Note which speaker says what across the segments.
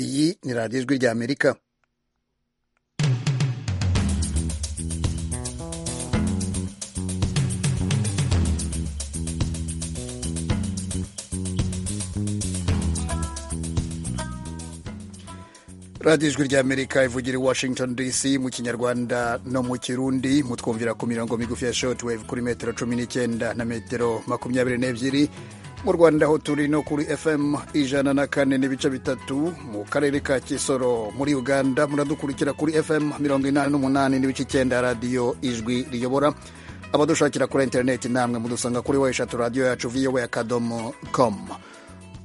Speaker 1: iyi ni radiyo ijwi ry'amerika radiyo ijwi ry'amerika ivugira i washington dc mu kinyarwanda no mu kirundi mutwumvira ku mirongo migufi ya shotwave kuri metero cumi n'icyenda na metero makumyabiri n'ebyiri mu rwanda aho turi no kuri fm ijana na kane n'ibice bitatu mu karere ka kisoro muri uganda muradukurikira kuri fm mirongo inani n'umunani n'ibice icyenda radiyo ijwi riyobora abadushakira kuri interineti namwe mudusanga kuri wa eshatu radiyo yacu vowa akadomo komu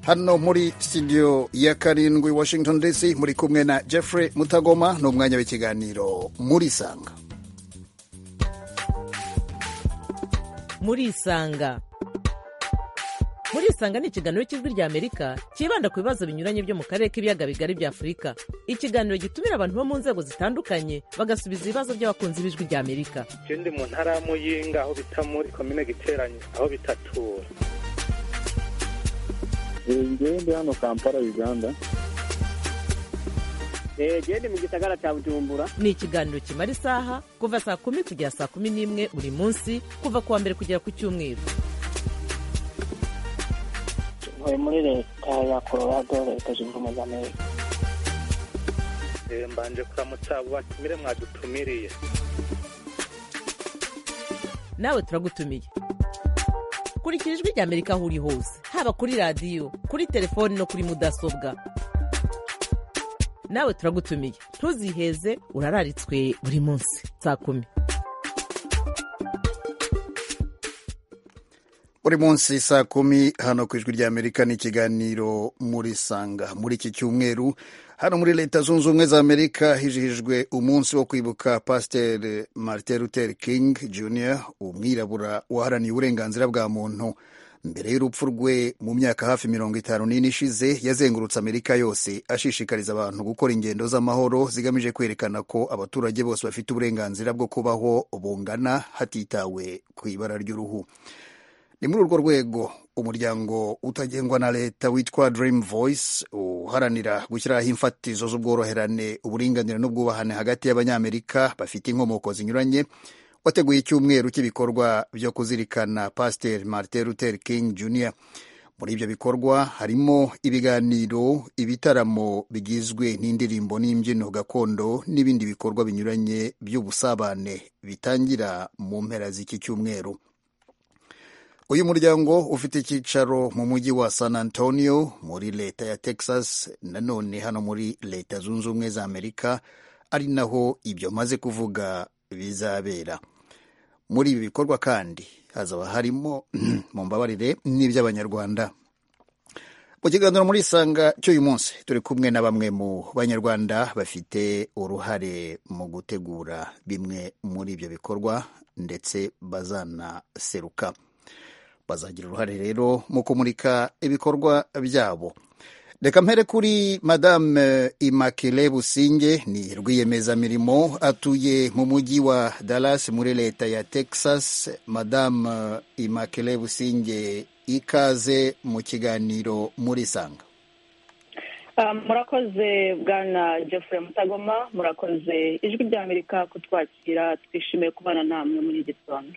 Speaker 1: hano muri studio ya karindwi washington dc muri kumwe na jeffrey mutagoma ni umwanya w'ikiganiro murisanga
Speaker 2: murisanga murisanga ni ikiganiro cy'ijwi rya amerika cyibanda ku bibazo binyuranye byo mu karere k'ibiyaga bigari bya afurika ikiganiro gitumira abantu bo mu nzego zitandukanye bagasubiza ibibazo by'abakunzi b'ijwi rya amerika
Speaker 3: icyo ndi mu ntara y'amuyinga aho bita muri komine giteranye aho bitatura
Speaker 4: ndi hano kampala uganda
Speaker 5: genda mu gisagara cya bujumbura
Speaker 2: ni ikiganiro kimara isaha kuva saa kumi kugera saa kumi n'imwe buri munsi kuva ku wa mbere kugera ku cyumweru
Speaker 6: tuvuye muri leta ya colorado leta zunze ubumwe za amerika
Speaker 3: mbanje kuramutsa batumire mwadutumiriye
Speaker 2: nawe turagutumiye kurikira ijwi rya amerika aho uri hose haba kuri radiyo kuri telefoni no kuri mudasobwa nawe turagutumiye ntuziheze urararitswe buri munsi saa kumi
Speaker 1: buri munsi saa kumi hano ku ijwi ry'amerika ni ikiganiro muri sanga muri iki cyumweru hano muri leta zunze ubumwe za amerika hijihijwe umunsi wo kwibuka pasiteri martin luther king jr umwirabura waharaniye uburenganzira bwa muntu mbere y'urupfu rwe mu myaka hafi mirongo itanu n'ine ishize yazengurutse amerika yose ashishikariza abantu gukora ingendo z'amahoro zigamije kwerekana ko abaturage bose bafite uburenganzira bwo kubaho bungana hatitawe ku ibara ry'uruhu ni muri urwo rwego umuryango utagengwa na leta witwa dream voice uharanira gushyiraho imfatizo z'ubworoherane uburinganire n'ubwubahane hagati y'abanyamerika bafite inkomoko zinyuranye wateguye icyumweru cy'ibikorwa byo kuzirikana pasiteri martin luther king jr muri ibyo bikorwa harimo ibiganiro ibitaramo bigizwe n'indirimbo n'imbyino gakondo n'ibindi bikorwa binyuranye by'ubusabane bitangira mu mpera z'iki cyumweru uyu muryango ufite icyicaro mu mujyi wa san antonio muri leta ya texas nanone hano muri leta zunze ubumwe za amerika ari naho ibyo maze kuvuga bizabera muri ibi bikorwa kandi hazaba harimo mu mbabarire n'iby'abanyarwanda mu kiganiro muri isanga cy'uyu munsi turi kumwe na bamwe mu banyarwanda bafite uruhare mu gutegura bimwe muri ibyo bikorwa ndetse bazanaseruka bazagira uruhare rero mu kumurika ibikorwa byabo reka mpere kuri madame imakire businge ni rwiyemezamirimo atuye mu mujyi wa dallas muri leta ya texas madame imakire businge ikaze mu kiganiro muri sanga
Speaker 7: murakoze bwana jeffrey mutagoma murakoze ijwi ry'amerika kutwakira twishimiye kubana namwe muri iki gitondo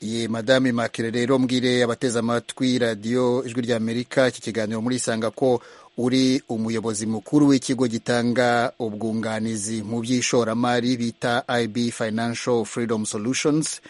Speaker 1: ye madame makire rero mbwire abateze amatwi radiyo ijwi ry'amerika iki kiganiro muri isanga ko uri umuyobozi mukuru w'ikigo gitanga ubwunganizi mu by'ishoramari bita ib financial freedom solutions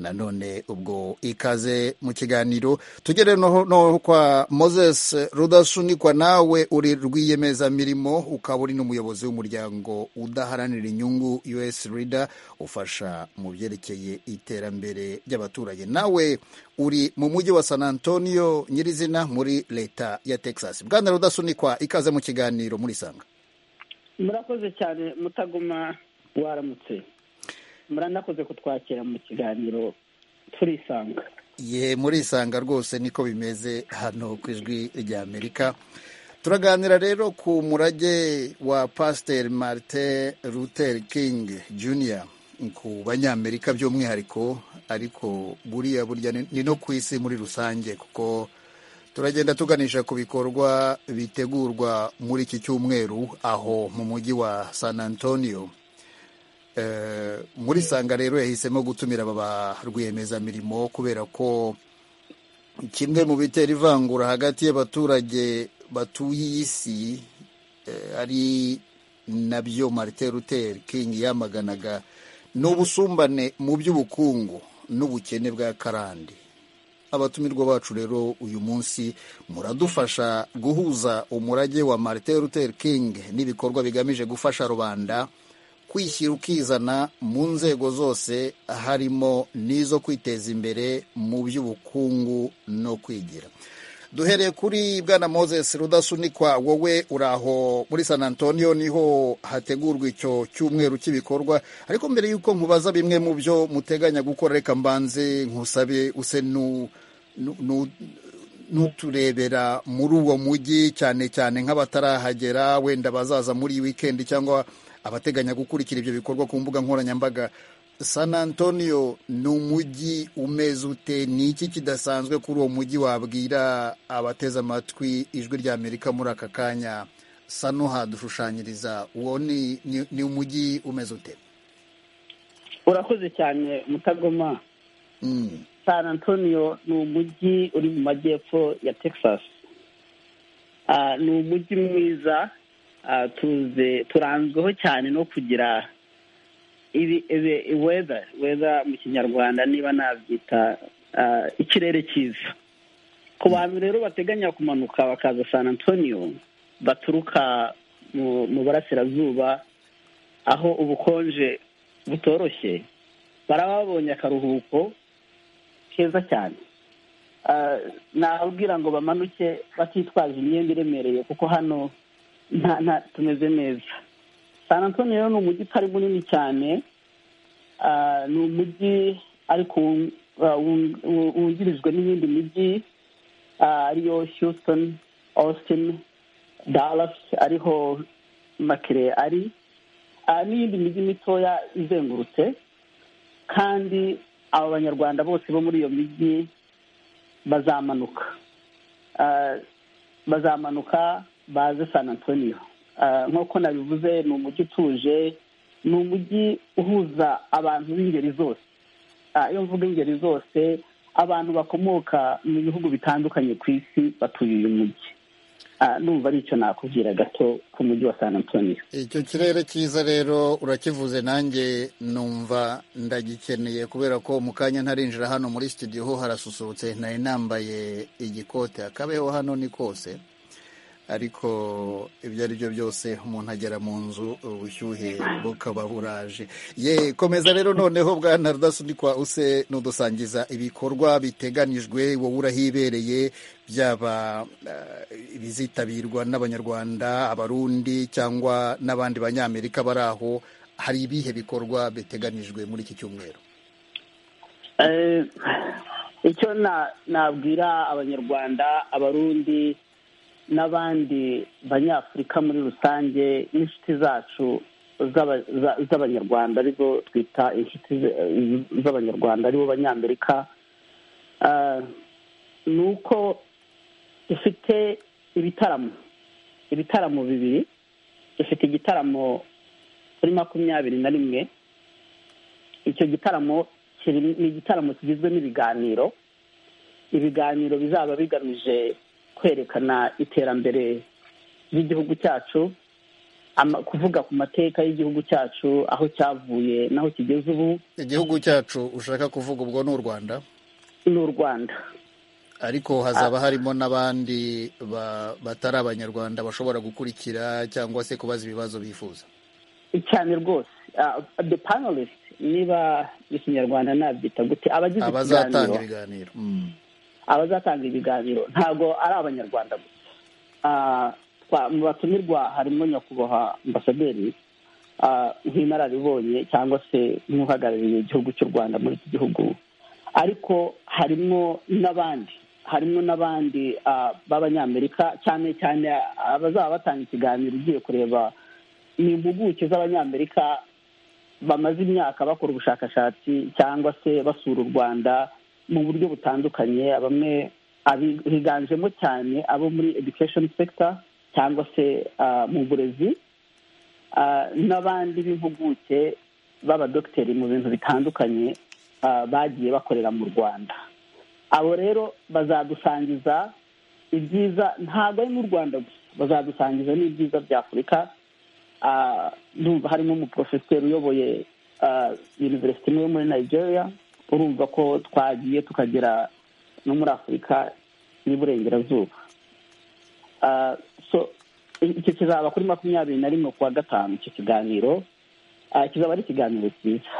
Speaker 1: nanone ubwo ikaze mu kiganiro tugere noho kwa moses rudasunikwa nawe uri rwiyemezamirimo ukaba uri n'umuyobozi w'umuryango udaharanira inyungu us rida ufasha mu byerekeye iterambere ry'abaturage nawe uri mu mujyi wa san antonio nyirizina muri leta ya texas bwana rudasunikwa ikaze mu kiganiro muri sanga
Speaker 5: murakoze cyane mutaguma waramutse muranakoze kutwakira mu kiganiro turisanga
Speaker 1: ye murisanga rwose niko bimeze hano ku ijwi ry'amerika turaganira rero ku murage wa pasiteri martin luther king jr ku banyamerika by'umwihariko ariko buriya burya ni no ku isi muri rusange kuko turagenda tuganisha ku bikorwa bitegurwa muri iki cyumweru aho mu mujyi wa san antonio Eh, muri sanga rero yahisemo gutumira aba rwiyemezamirimo kubera ko kimwe mu bitera ivangura hagati y'abaturage batuye iyi si eh, ari nabyo martin luther king yamaganaga ni ubusumbane mu by'ubukungu n'ubukene bwa karande abatumirwa bacu rero uyu munsi muradufasha guhuza umurage wa martin luther king n'ibikorwa bigamije gufasha rubanda kwishyira ukizana mu nzego zose harimo n'izo kwiteza imbere mu by'ubukungu no kwigira duhereye kuri bwana moses rudasunikwa wowe uraho muri san antonio niho hategurwa icyo cyumweru cy'ibikorwa ariko mbere y'uko nkubaza bimwe mu byo muteganya gukora reka mbanze nkusabe use nu- nu- nu- n'uturebera muri uwo mujyi cyane cyane nk'abatarahagera wenda bazaza muri iyi wikendi cyangwa abateganya gukurikira ibyo bikorwa ku mbuga nkoranyambaga san antonio ni umujyi umeze ute ni iki kidasanzwe kuri uwo mujyi wabwira abateze amatwi ijwi rya amerika muri aka kanya sa n'uhadushushanyiriza uwo ni, ni, ni umujyi umeze ute
Speaker 5: urakoze cyane mutagoma
Speaker 1: mm.
Speaker 5: san antonio ni umujyi uri mu majyepfo ya texas Ah, ni umujyi mwiza Ah, tuze turanzweho cyane no kugira ibi weza weza mu kinyarwanda niba nabyita ah, ikirere cyiza ku bantu rero bateganya kumanuka bakaza san antonio baturuka mu- mu burasirazuba aho ubukonje butoroshye baraba babonye akaruhuko keza cyane Ah, nababwira ngo bamanuke batitwaje imyenda iremereye kuko hano nta nta tumeze neza san antonio rero ni umujyi utari munini cyane Ah, ni umujyi ariko wun- ah, wun- wun- wungirijwe n'iyindi mijyi ah, ariyo houston austin dallas ariho makire ari Ah, n'iyindi mijyi mitoya izengurutse kandi aba banyarwanda bose bo muri iyo mijyi bazamanuka Ah, bazamanuka baze san antonio Ah, nk'uko nabivuze ni umujyi utuje ni umujyi uhuza abantu b'ingeri zose Ah, iyo mvuga ingeri zose abantu bakomoka mu bihugu bitandukanye ku isi batuye uyu mujyi Ah, numva ari icyo nakubwira gato ku mujyi wa san antonio
Speaker 1: icyo kirere cyiza rero urakivuze nanjye numva ndagikeneye kubera ko mu kanya ntarinjira hano muri studio ho harasusurutse nari nambaye igikote akabeho hano ni kose ariko ibyo ari byo byose umuntu agera mu nzu ubushyuhe bukaba buraje ye komeza rero noneho bwana rudasunikwa use nudusangiza ibikorwa biteganijwe wowe urahibereye byaba eh, ibizitabirwa n'abanyarwanda abarundi cyangwa n'abandi banyamerika bari aho hari ibihe bikorwa biteganijwe muri iki cyumweru
Speaker 5: Eh, icyo na- nabwira abanyarwanda abarundi n'abandi banyafurika muri rusange n'inshuti zacu z'aba- za- z'abanyarwanda aribo twita inshuti z- z'abanyarwanda aribo banyamerika Ah, ni uko ifite ibitaramo ibitaramo bibiri ifite igitaramo kuri makumyabiri na rimwe icyo gitaramo kiri- ni igitaramo kigizwe n'ibiganiro ibiganiro bizaba bigamije kwerekana iterambere ry'igihugu cyacu ama- kuvuga ku mateka y'igihugu cyacu aho cyavuye n'aho kigeze ubu
Speaker 1: igihugu cyacu ushaka kuvuga ubwo ni u rwanda
Speaker 5: ni u rwanda
Speaker 1: ariko hazaba harimo n'abandi ba- batari abanyarwanda bashobora gukurikira cyangwa se kubaza ibibazo bifuza
Speaker 5: cyane rwose Ah, the panelist niba ikinyarwanda nabyita gute abagize
Speaker 1: abazatanga
Speaker 5: ikiganiro
Speaker 1: ibiganiro Mm.
Speaker 5: abazatanga ibiganiro ntabwo ari abanyarwanda gusa Ah, twa- mu batumirwa harimo nyakubahwa ambasaderi ah, nk'inararibonye cyangwa se nk'uhagarariye igihugu cy'u rwanda muri iki gihugu ariko harimo n'abandi harimo n'abandi ah, b'abanyamerika cyane cyane abazaba batanga ikiganiro ugiye kureba ni impuguke z'abanyamerika bamaze imyaka bakora ubushakashatsi cyangwa se basura u rwanda mu buryo butandukanye bamwe abi- higanjemo cyane abo muri education sector cyangwa se ah, mu burezi ah, n'abandi b'impuguke b'abadogiteri mu bintu bitandukanye ah, bagiye bakorera mu rwanda abo rero bazadusangiza ibyiza ntabwo ari mu rwanda gusa bazadusangiza n'ibyiza bya afurika Ah, ndumva harimo umuporofeseri uyoboye ah, university imwe yo muri nigeria urumva ko twagiye tukagera no muri afurika y'iburengerazuba Ah, so icyo kizaba kuri makumyabiri na rimwe kuwa gatanu icyo kiganiro Ah, kizaba ari ikiganiro cyiza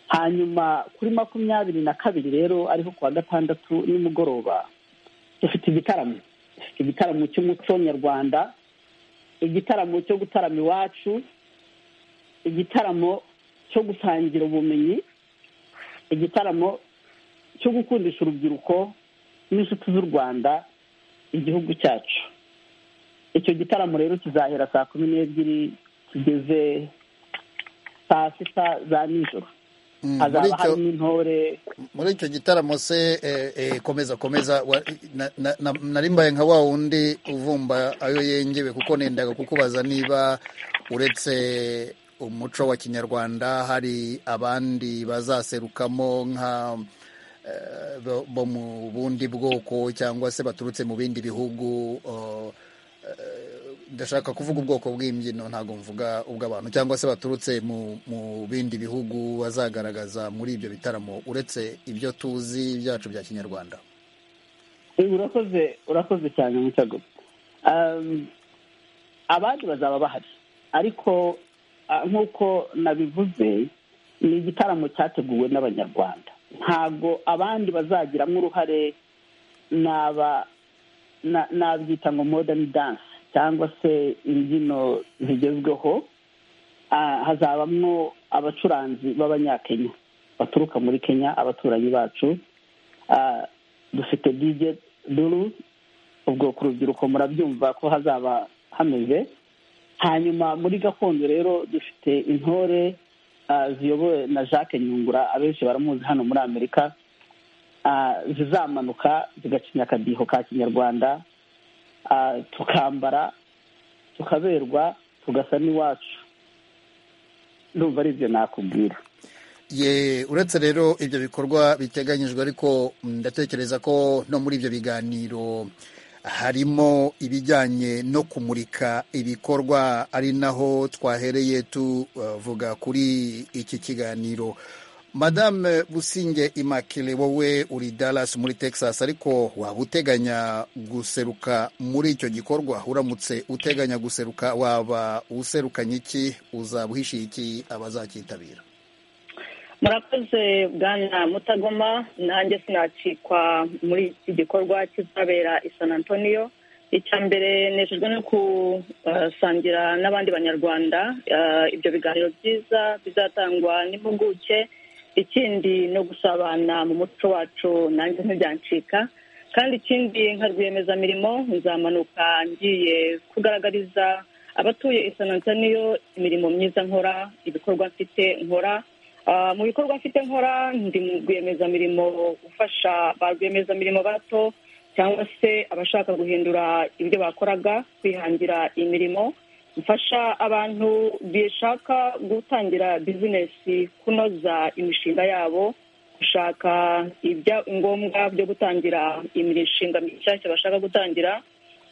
Speaker 5: hanyuma kuri makumyabiri na kabiri rero ariho kuwa gatandatu nimugoroba dufite igitaramo dufite igitaramo cy'umuco nyarwanda igitaramo cyo gutarama iwacu igitaramo cyo gusangira ubumenyi igitaramo cyo gukundisha urubyiruko n'inshuti z'u rwanda igihugu cyacu icyo gitaramo rero kizahera saa kumi n'ebyiri kigeze saa sita za nijoro
Speaker 1: Mm, muri
Speaker 5: hazaba
Speaker 1: icyo-
Speaker 5: harimo intore
Speaker 1: muri icyo gitaramo se eh, eh, komeza komeza wa- na- na- na- nari mbaye nka wa wundi uvumba ayo yengewe kuko nendaga kukubaza niba uretse umuco wa kinyarwanda hari abandi bazaserukamo nka eh, bo- bo mu bundi bwoko cyangwa se baturutse mu bindi bihugu oh, eh, ndashaka kuvuga ubwoko bw'imbyino ntabwo mvuga ubw'abantu cyangwa se baturutse mu, mu bindi bihugu bazagaragaza muri ibyo bitaramo uretse ibyo tuzi byacu bya kinyarwanda
Speaker 5: Eh, urakoze urakoze cyane mutago Um, abandi bazaba bahari ariko ah, nk'uko nabivuze ni igitaramo cyateguwe n'abanyarwanda ntabwo abandi bazagiramo uruhare naba na- nabyita ngo modern dance cyangwa se imbyino zigezweho Ah, hazabamo abacuranzi b'abanyakenya baturuka muri kenya abaturanyi bacu Ah, dufite DJ Duru ubwo ku rubyiruko murabyumva ko hazaba hameze hanyuma muri gakondo rero dufite intore ah, ziyobowe na Jacques Nyungura abenshi baramuzi hano muri Amerika ah, zizamanuka zigacinya akadiho ka kinyarwanda ah, tukambara tukaberwa tugasa n'iwacu ndumva ari ibyo nakubwira
Speaker 1: ye uretse rero ibyo bikorwa biteganyijwe ariko ndatekereza ko no muri ibyo biganiro harimo ibijyanye no kumurika ibikorwa ari naho twahereye tuvuga kuri iki kiganiro madame businge imakire wowe uri dallas muri texas ariko waba uteganya guseruka muri icyo gikorwa uramutse uteganya guseruka waba userukanye iki uzaba uhishiye iki abazacyitabira
Speaker 7: murakoze bwana mutagoma nanjye sinacikwa muri iki gikorwa kizabera i san antonio icya mbere nejejwe no gusangira n'abandi banyarwanda ah, ibyo biganiro byiza bizatangwa n'impuguke ikindi no gusabana mu muco wacu nanjye ntibyancika kandi ikindi nka rwiyemezamirimo nzamanuka ngiye kugaragariza abatuye i san antonio imirimo myiza nkora ibikorwa mfite nkora Ah, mu bikorwa mfite nkora ndi mu rwiyemezamirimo ufasha ba rwiyemezamirimo bato cyangwa se abashaka guhindura ibyo bakoraga kwihangira imirimo mfasha abantu bishaka gutangira bizinesi kunoza imishinga yabo gushaka ibyangombwa byo gutangira imishinga mishyashya bashaka gutangira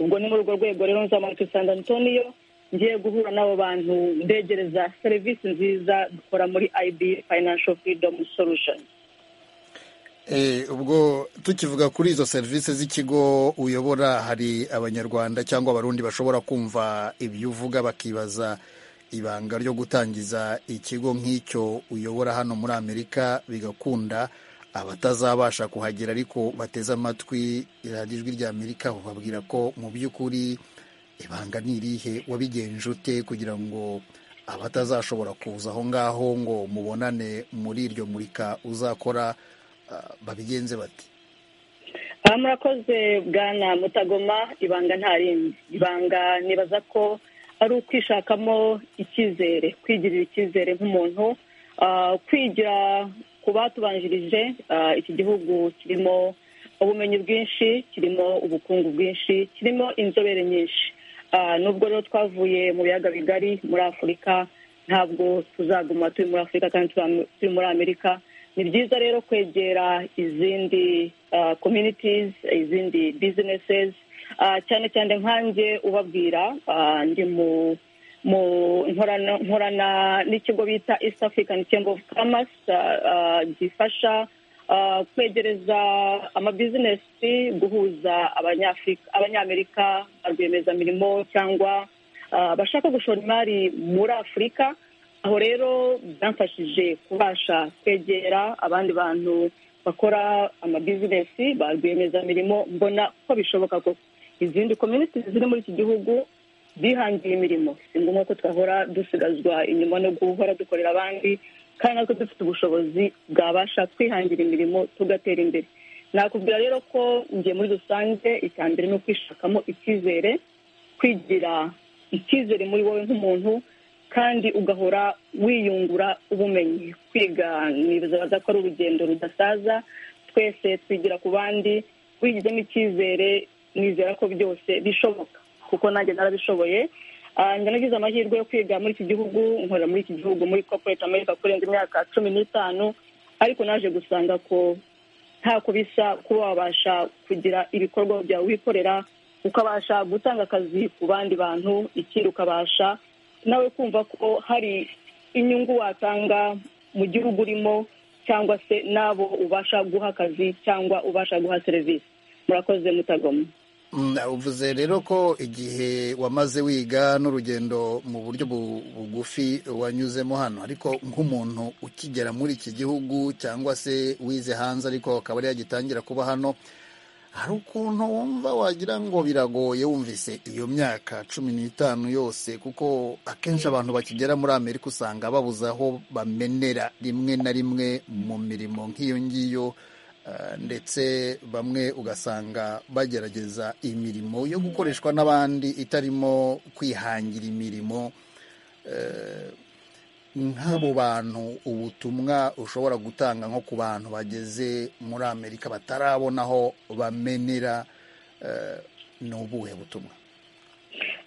Speaker 7: ubwo ni muri urwo rwego rero nzamuka i san antonio ngiye guhura n'abo bantu mbegereza serivisi nziza dukora muri ib financial freedom solution
Speaker 1: Eh, ubwo tukivuga kuri izo serivisi z'ikigo uyobora hari abanyarwanda cyangwa abarundi bashobora kumva ibyo uvuga bakibaza ibanga ryo gutangiza ikigo nk'icyo uyobora hano muri amerika bigakunda abatazabasha kuhagera ariko bateze amatwi iradiyo ijwi rya amerika bababwira ko mu by'ukuri ibanga ni irihe wabigenje ute kugira ngo abatazashobora kuza aho ngaho ngo mubonane muri iryo murika uzakora ah, babigenze bati
Speaker 7: aha murakoze bwana mutagoma ibanga nta rindi ibanga nibaza ko ari ukwishakamo icyizere kwigirira icyizere nk'umuntu ah, kwigira ku batubanjirije ah, iki gihugu kirimo ubumenyi bwinshi kirimo ubukungu bwinshi kirimo inzobere nyinshi Ah, nubwo rero twavuye mu biyaga bigari muri afurika ntabwo tuzaguma turi muri afurika kandi tuba- turi muri amerika ni byiza rero kwegera izindi ah, communities izindi businesses Ah, cyane cyane nkanjye ubabwira ah, ndi mu mu nkorana nkorana n'ikigo bita east african chamber of commerce ah, ah, gifasha ah, kwegereza amabizinesi guhuza abanyafurika- abanyamerika ba rwiyemezamirimo cyangwa ah, bashaka gushora imari muri afurika aho rero byamfashije kubasha kwegera abandi bantu bakora amabizinesi ba rwiyemezamirimo mbona ko bishoboka koko izindi community ziri muri iki gihugu bihangiye imirimo si ngombwa ko twahora dusigazwa inyuma no guhora dukorera abandi kandi natwe dufite ubushobozi bwabasha twihangira imirimo tugatera imbere nakubwira rero ko ngiye muri rusange icya mbere ni ukwishakamo icyizere kwigira icyizere muri wowe nk'umuntu kandi ugahora wiyungura ubumenyi kwiga nibaza ko ari urugendo rudasaza twese twigira ku bandi wigizemo icyizere nizera ko byose bishoboka kuko nanjye narabishoboye Ah, njya nagize amahirwe yo kwiga muri iki gihugu nkorera muri iki gihugu muri corporate america kurenza imyaka cumi n'itanu ariko naje gusanga ko ntako bisa kuba wabasha kugira ibikorwa byawe wikorera ukabasha gutanga akazi ku bandi bantu ikindi ukabasha nawe kumva ko hari inyungu watanga mu gihugu urimo cyangwa se n'abo ubasha guha akazi cyangwa ubasha guha serivisi murakoze mutagoma
Speaker 1: Mm, uvuze rero ko igihe wamaze wiga n'urugendo mu buryo bu- bugufi wanyuzemo hano ariko nk'umuntu ukigera muri iki gihugu cyangwa se wize hanze ariko akaba ari yagitangira kuba hano hari ukuntu wumva wagira ngo biragoye wumvise iyo myaka cumi n'itanu yose kuko akenshi abantu bakigera muri amerika usanga babuze aho bamenera rimwe na rimwe mu mirimo nk'iyo ngiyo Uh, ndetse bamwe ugasanga bagerageza imirimo yo gukoreshwa n'abandi itarimo kwihangira imirimo Eh, nk'abo bantu ubutumwa ushobora gutanga nko ku bantu bageze muri amerika batarabona aho bamenera eh, ni ubuhe butumwa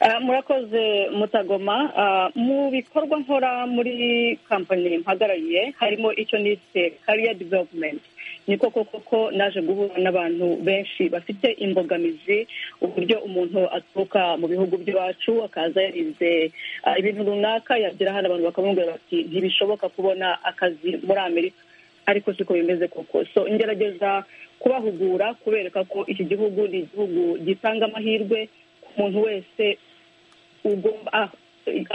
Speaker 7: Ah, murakoze mutagoma Ah, mu bikorwa nkora muri kampani mpagarariye harimo icyo nise career development niko koko ko naje guhura n'abantu benshi bafite imbogamizi uburyo umuntu aturuka mu bihugu by'iwacu akaza yarize ah, ibintu runaka yagera hano abantu bakamubwira bati ntibishoboka kubona akazi muri amerika ariko siko bimeze koko so ngerageza kubahugura kubereka ko iki gihugu ni igihugu gitanga amahirwe umuntu wese ugomba ah,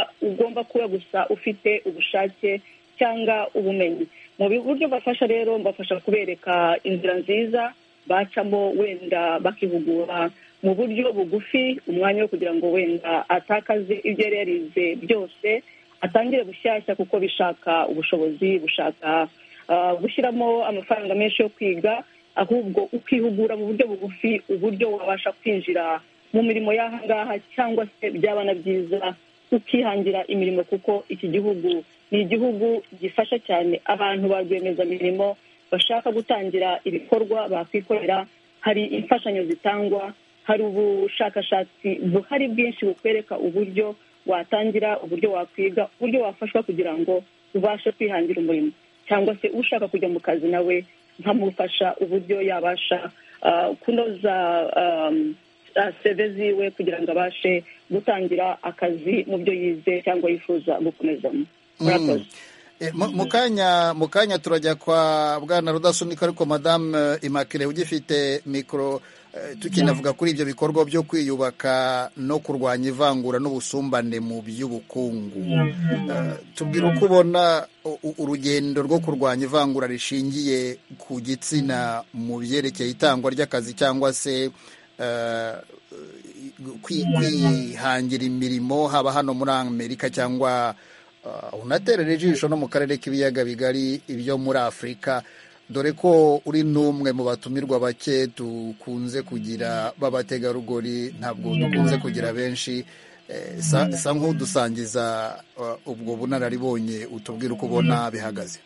Speaker 7: ah, ugomba kuba gusa ufite ubushake cyangwa ubumenyi mu bi- buryo bafasha rero mbafasha kubereka inzira nziza bacamo wenda bakihugura mu buryo bugufi umwanya wo kugira ngo wenda atakaze ibyo yari yarize byose atangire bushyashya kuko bishaka ubushobozi bushaka ah, gushyiramo amafaranga menshi yo kwiga ahubwo ukihugura mu buryo bugufi uburyo wabasha kwinjira mu mirimo y'aha ngaha cyangwa se byaba na byiza ukihangira imirimo kuko iki gihugu ni igihugu gifasha cyane abantu ba rwiyemezamirimo bashaka gutangira ibikorwa bakwikorera hari imfashanyo zitangwa hari ubushakashatsi buhari bwinshi bukwereka uburyo watangira uburyo wakwiga uburyo wafashwa kugira ngo ubashe kwihangira umurimo cyangwa se ushaka kujya mu kazi nawe nkamufasha uburyo yabasha ah, kunoza um, ah, seve ziwe kugira ngo abashe gutangira akazi mu byo yize cyangwa yifuza gukomezamo murakoze
Speaker 1: Eh, mu- mu kanya mu kanya turajya kwa bwana rudasunika ariko madamu imakire ugifite mikoro eh, tukinavuga kuri ibyo bikorwa byo kwiyubaka no kurwanya ivangura n'ubusumbane mu by'ubukungu Eh, tubwire uko ubona u- u- urugendo rwo kurwanya ivangura rishingiye ku gitsina mu byerekeye itangwa ry'akazi cyangwa se eh, kwi- kwihangira imirimo haba hano muri amerika cyangwa Uh, unaterera ijisho no mu karere k'ibiyaga bigari byo muri afurika dore ko uri n'umwe mu batumirwa bake dukunze kugira b'abategarugori ntabwo dukunze kugira benshi Eh, sa sa nk'udusangiza uh, ubwo bunararibonye utubwira uko ubona bihagaze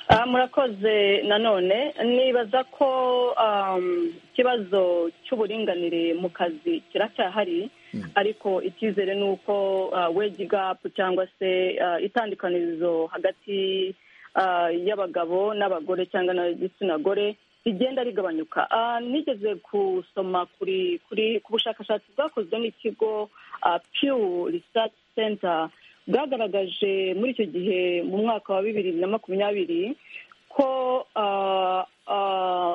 Speaker 7: Ah, murakoze nanone nibaza ko um, ikibazo cy'uburinganire mu kazi kiracyahari ariko icyizere ni uko uh, wage gap cyangwa se uh, itandukanirizo hagati uh, y'abagabo n'abagore cyangwa n'igitsina gore rigenda rigabanyuka Ah, nigeze gusoma kuri kuri ku bushakashatsi bwakozwe n'ikigo ah, Pew Research Center bwagaragaje muri icyo gihe mu mwaka wa bibiri na makumyabiri ko ah, ah,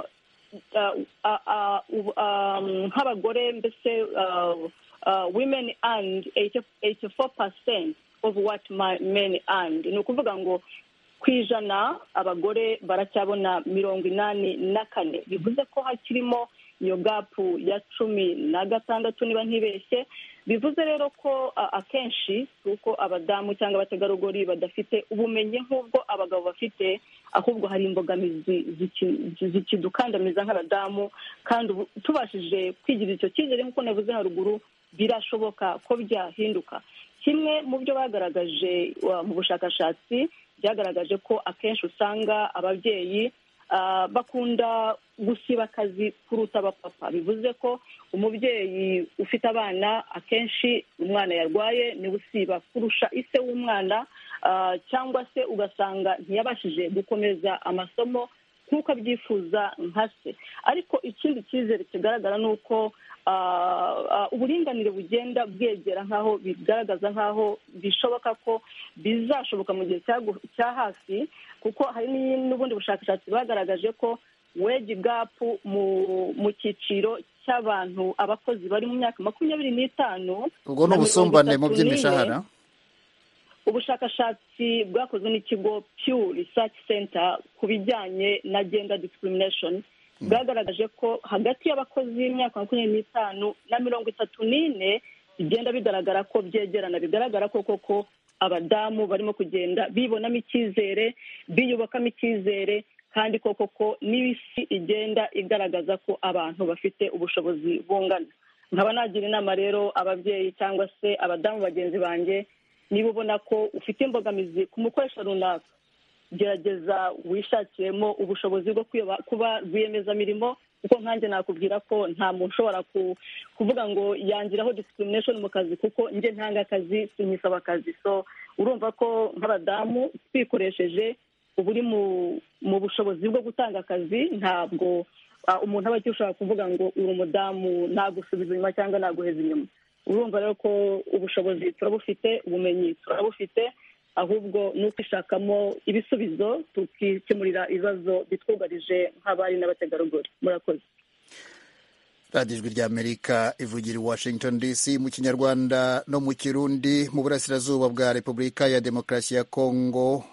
Speaker 7: ah, ah, ah, ubu- ah, nk'abagore mbese ah, ah, women and 84 percent of what my- men and ni ukuvuga ngo ku ijana abagore baracyabona mirongo inani na kane bivuze ko hakirimo iyo gapu ya cumi na gatandatu niba ntibeshye bivuze rero ko a- akenshi si uko abadamu cyangwa abategarugori badafite ubumenyi nk'ubwo abagabo bafite ahubwo hari imbogamizi ziki- zikidukandamiza nk'abadamu kandi ubu- tubashije kwigirira icyo cyizere nk'uko navuze haruguru birashoboka ko byahinduka kimwe mu byo bagaragaje wa- mu bushakashatsi byagaragaje ko akenshi usanga ababyeyi ah, bakunda gusiba akazi kuruta abapapa bivuze ko umubyeyi ufite abana akenshi umwana yarwaye niwe usiba kurusha ise w'umwana ah, cyangwa se ugasanga ntiyabashije gukomeza amasomo nk'uko abyifuza nka se ariko ikindi cyizere kigaragara ni uko ah, ah, uburinganire bugenda bwegera nk'aho bigaragaza nk'aho bishoboka ko bizashoboka mu gihe cyagu- cya hafi kuko hari n'i- n'ubundi bushakashatsi bwagaragaje ko wage gap mu mu cyiciro cy'abantu abakozi bari mu myaka makumyabiri n'itanu
Speaker 1: ubwo ni
Speaker 7: na mirongo
Speaker 1: ubusumbane mu
Speaker 7: itatu
Speaker 1: by'imishahara
Speaker 7: n'ine ubushakashatsi bwakozwe n'ikigo Pew Research Center ku bijyanye na gender discrimination bwagaragaje ko hagati y'abakozi b'imyaka makumyabiri n'itanu na mirongo itatu n'ine bigenda bigaragara ko byegerana bigaragara ko koko abadamu barimo kugenda bibonamo icyizere biyubakamo icyizere kandi koko ko n'isi igenda igaragaza ko abantu bafite ubushobozi bungana nkaba nagira inama rero ababyeyi cyangwa se abadamu bagenzi banjye niba ubona ko ufite imbogamizi ku mukoresha runaka gerageza wishakiremo ubushobozi bwo kwiba- kuba rwiyemezamirimo kuko nkanjye nakubwira ko nta muntu ushobora ku- kuvuga ngo yangiraho discrimination mu kazi kuko njye ntanga akazi sinyisaba akazi so urumva ko nk'abadamu twikoresheje uba uri mu mu bushobozi bwo gutanga akazi ntabwo ah, umuntu aba akishobora kuvuga ngo uri umudamu nagusubiza inyuma cyangwa naguheza inyuma urumva rero ko ubushobozi turabufite ubumenyi turabufite ahubwo ni ukwishakamo ibisubizo tukikemurira ibibazo bitwugarije nk'abari n'abategarugori murakoze
Speaker 1: radiyo ijwi ry'amerika ivugira i washington dc mu kinyarwanda no mu kirundi mu burasirazuba bwa repubulika ya demokarasi ya kongo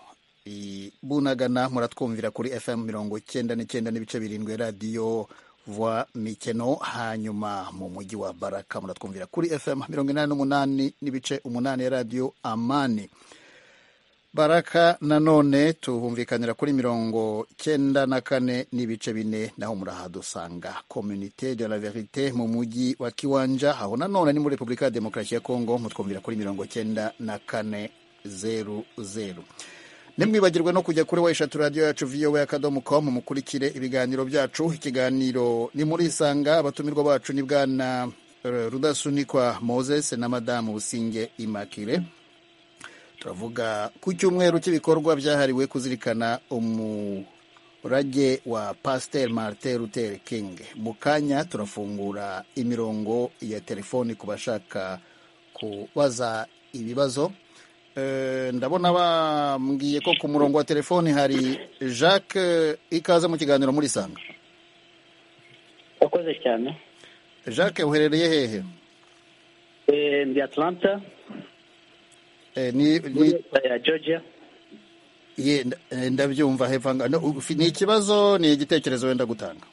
Speaker 1: i bunagana muratwumvira kuri fm mirongo icyenda n'icyenda n'ibice birindwi radiyo vwa mikeno hanyuma mu mujyi wa baraka muratwumvira kuri fm mirongo inani n'umunani n'ibice umunani ya radiyo amani baraka nanone tuhumvikanira kuri mirongo cyenda na kane n'ibice bine naho murahadusanga communite de la verite mu mujyi wa kiwanja aho nanone ni muri repubulika ya demokarasi ya kongo mutwumvira kuri mirongo cyenda na kane zeru zeru ntimwibagirwe no kujya kuri weshatu radiyo yacu voa akadomo com mukurikire ibiganiro byacu ikiganiro ni muri isanga abatumirwa bacu ni bwana eh, rudasunikwa moses na madamu businge imakire turavuga ku cyumweru cy'ibikorwa byahariwe kuzirikana umurage wa pasiteri marite luther king mu kanya turafungura imirongo ya telefoni ku bashaka kubaza ibibazo Eh, ndabona bambwiye ko ku murongo wa telefoni hari jacques ikaze mu kiganiro muri sanga
Speaker 5: wakoze cyane
Speaker 1: jacques uherereye hehe
Speaker 5: Eh, ndi atlanta
Speaker 1: Eh, ni-
Speaker 5: muri
Speaker 1: ni-
Speaker 5: leta ya georgia
Speaker 1: ye, nda- eh, ndabyumva hevanga no, ufi- ni ikibazo ni igitekerezo wenda gutanga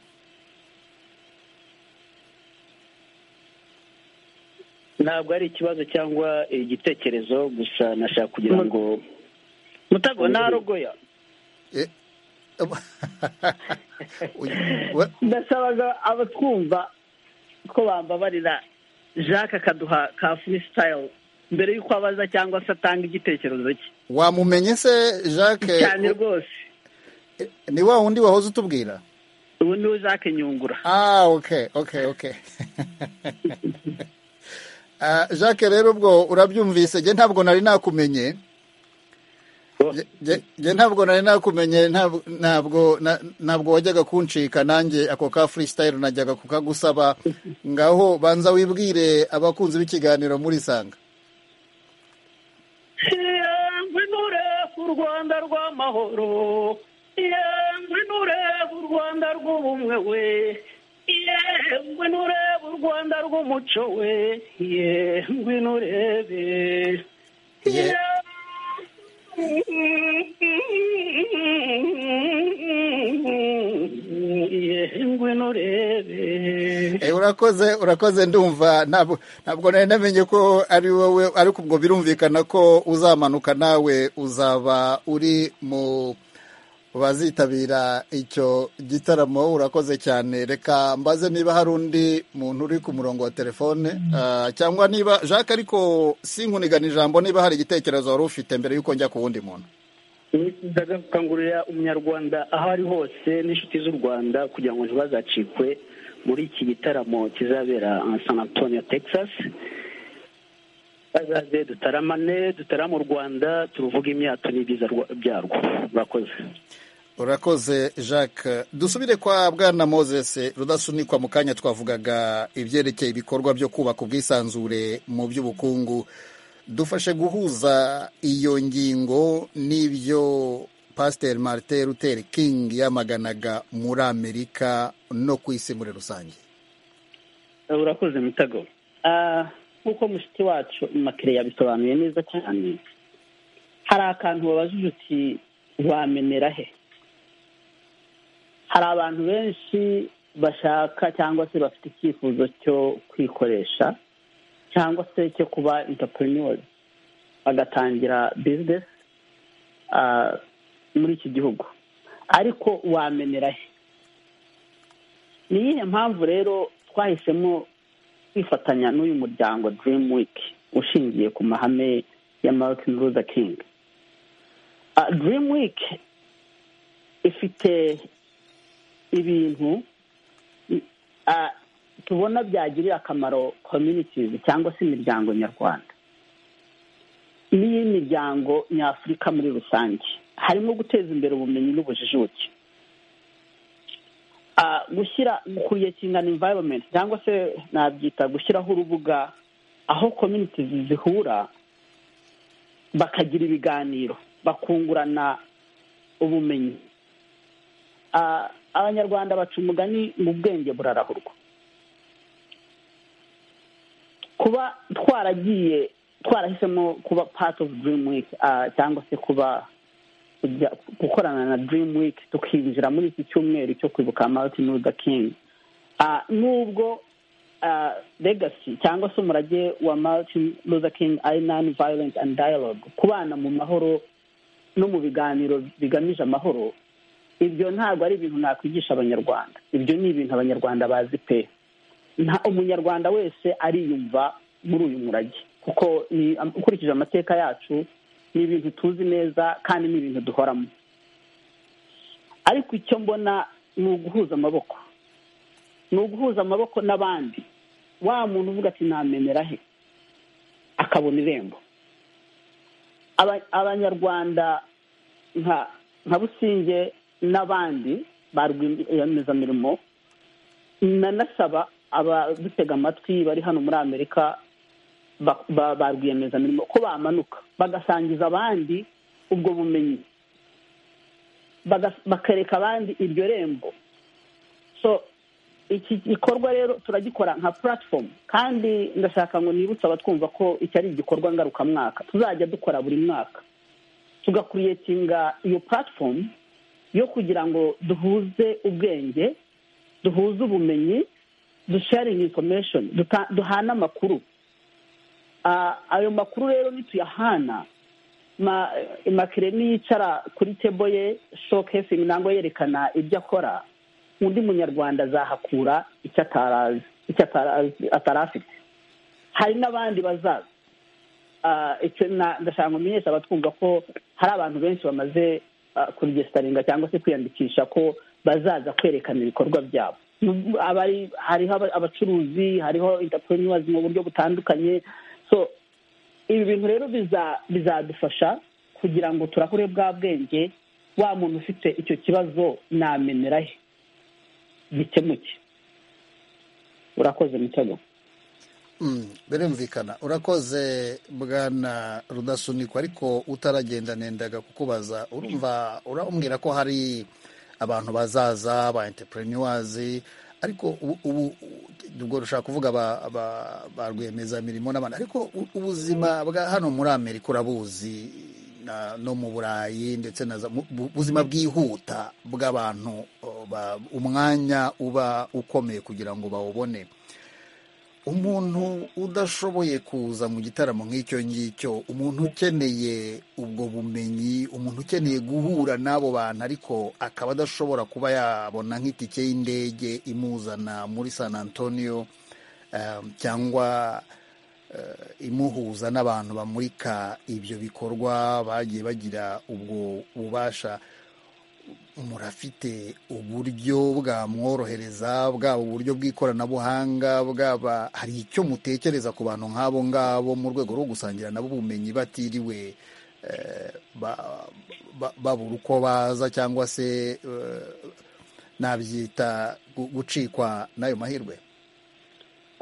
Speaker 5: ntabwo ari ikibazo cyangwa igitekerezo gusa nashaka kugira ngo mutago narogoya
Speaker 1: Eh, uy- we-
Speaker 5: ndasabaga abatwumva ko bambabarira jacques akaduha ka freestyle mbere y'uko abaza cyangwa se atanga igitekerezo cye
Speaker 1: wamumenye se jacques
Speaker 5: cyane rwose
Speaker 1: ni wa wundi wahoze utubwira
Speaker 7: ubu ni we jacques nyungura
Speaker 1: ah oke oke oke jacques rero ubwo urabyumvise njye ntabwo nari nakumenye njye ntabwo nari nakumenye ntabwo- ntabwo na- ntabwo wajyaga kuncika nanjye ako ka freestyle najyaga kukagusaba ngaho banza wibwire abakunzi b'ikiganiro muri sanga
Speaker 7: yemwe nureba u rwanda rw'amahoro yemwe nureba u rwanda rw'ubumwe we yemwe nureba u rwanda rw'umuco we yemwe nurebe
Speaker 1: Ye-
Speaker 7: yemwe nurebe
Speaker 1: Eh, urakoze urakoze ndumva ntabwo ntabwo nari namenye ko ari wowe ariko ubwo birumvikana ko uzamanuka nawe uzaba uri mu bazitabira icyo gitaramo urakoze cyane reka mbaze niba hari undi muntu uri ku murongo wa telefone ah, cyangwa niba jacques ariko sinkunigana ijambo niba hari igitekerezo wari ufite mbere y'uko njya ku wundi muntu
Speaker 7: ndagakangurira umunyarwanda aho ari hose n'inshuti z'u rwanda kugira ngo ntibazacikwe muri iki gitaramo kizabera san antonio texas bazaze dutaramane dutarame u rwanda turuvuge imyato n'ibyiza rwa- byarwo murakoze
Speaker 1: urakoze jacques dusubire kwa bwana moses rudasunikwa mu kanya twavugaga ibyerekeye ibikorwa byo kubaka ubwisanzure mu by'ubukungu dufashe guhuza iyo ngingo n'ibyo pasiteri marite ruteri kingi yamaganaga muri amerika no ku isi muri rusange
Speaker 7: urakoze mutego nk'uko mushiki wacu makire yabisobanuye neza cyane hari akantu wabajije uti wamenera he hari abantu benshi bashaka cyangwa se bafite icyifuzo cyo kwikoresha cyangwa se cyo kuba intapuriniweri bagatangira bizinesi ah, muri iki gihugu ariko wamenera he ni iyihe mpamvu rero twahisemo kwifatanya n'uyu muryango dream week ushingiye ku mahame ya martin luther king Ah, dream week ifite ibintu i- ah, tubona byagirira akamaro communities cyangwa se imiryango nyarwanda n'iy'imiryango nyafurika muri rusange harimo guteza imbere ubumenyi n'ubujijuke Ah, gushyira kuyekinga environment cyangwa se nabyita gushyiraho urubuga aho communities zihura bakagira ibiganiro bakungurana ubumenyi Ah, abanyarwanda baca umugani mu bwenge burarahurwa kuba twaragiye twarahisemo kuba part of dream week ah, cyangwa se kuba kujya gukorana na dream week tukinjira muri iki cyumweru cyo kwibuka martin luther king Ah, nubwo ah, legacy cyangwa se umurage wa martin luther king ari non violent and dialogue kubana mu mahoro no mu biganiro bigamije amahoro ibyo ntabwo ari ibintu nakwigisha abanyarwanda ibyo ni ibintu abanyarwanda bazi pe nta umunyarwanda wese ariyumva muri uyu murage kuko ni ukurikije amateka yacu ni ibintu tuzi neza kandi ni ibintu duhoramo ariko icyo mbona ni uguhuza amaboko ni uguhuza amaboko n'abandi wa muntu uvuga ati namenera he akabona irembo Aba- abanyarwanda nka nka businge n'abandi ba rwiyemezamirimo nanasaba abadutega amatwi bari hano muri amerika ba- ba- ba rwiyemezamirimo ko bamanuka bagasangiza abandi ubwo bumenyi baga- bakereka abandi iryo rembo so iki gikorwa rero turagikora nka platform kandi ndashaka ngo nibutse abatwumva ko iki ari igikorwa ngarukamwaka tuzajya dukora buri mwaka tugakuriyetinga iyo platform yo kugira ngo duhuze ubwenge duhuze ubumenyi dusharingi information duta- duhana amakuru Ah, ayo makuru rero nituyahana ma- makire niyicara kuri tebo ye shokesingi nangwa yerekana ibyo akora undi munyarwanda azahakura icyo atarazi icyo atarazi- atari afite hari n'abandi bazaza Ah, icyo na- ndashaka ngo menyesha abatwumva ko hari abantu benshi bamaze ah, kuregesitaringa cyangwa se kwiyandikisha ko bazaza kwerekana ibikorwa byabo Nubwo abari hariho aba- abacuruzi hariho entrepreneurs mu buryo butandukanye so ibi bintu rero biza- bizadufasha kugira ngo turahure bwa bwenge wa muntu ufite icyo kibazo namenera he gikemuke urakoze mutego
Speaker 1: Mm, birumvikana urakoze bwana rudasunikwa ariko utaragenda nendaga kukubaza urumva urambwira ko hari abantu bazaza ba entrepreneurs ariko ubu- ubu ubwo rushaka kuvuga aba- aba- ba rwiyemezamirimo n'abandi ariko u- ubuzima bwa hano muri amerika urabuzi na- no mu burayi ndetse na za- mu- bu- ubuzima bwihuta bw'abantu o, ba- umwanya uba ukomeye kugira ngo bawubone umuntu udashoboye kuza mu gitaramo nk'icyo ngicyo umuntu ukeneye ubwo bumenyi umuntu ukeneye guhura n'abo bantu ariko akaba adashobora kuba yabona nk'itike y'indege imuzana muri san antonio eh, cyangwa eh, imuhuza n'abantu bamurika ibyo bikorwa bagiye bagira ubwo bubasha murafite uburyo bwamworohereza bwaba uburyo bw'ikoranabuhanga bwaba hari icyo mutekereza ku bantu nk'abo ngabo mu rwego rwo gusangira nabo ubumenyi batiriwe eh, ba- ba- babura uko baza cyangwa se eh, nabyita gu- gucikwa n'ayo mahirwe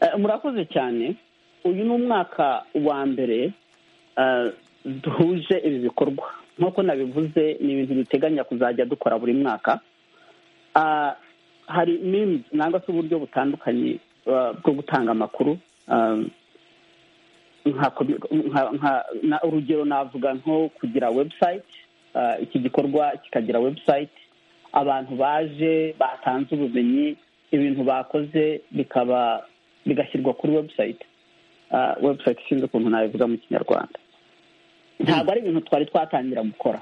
Speaker 7: Eh, murakoze cyane uyu ni umwaka wa mbere eh, duhuje ibi bikorwa nk'uko nabivuze ni ibintu duteganya kuzajya dukora buri mwaka Ah, hari means nangwa se uburyo butandukanye ah, bwo gutanga amakuru Ah, nka komi- nka- nka- na- urugero navuga nko kugira website ah, iki gikorwa kikagira website abantu baje batanze ubumenyi ibintu bakoze bikaba bigashyirwa kuri website Ah, website ishinzwe ukuntu nabivuga mu kinyarwanda ntabwo ari ibintu twari twatangira gukora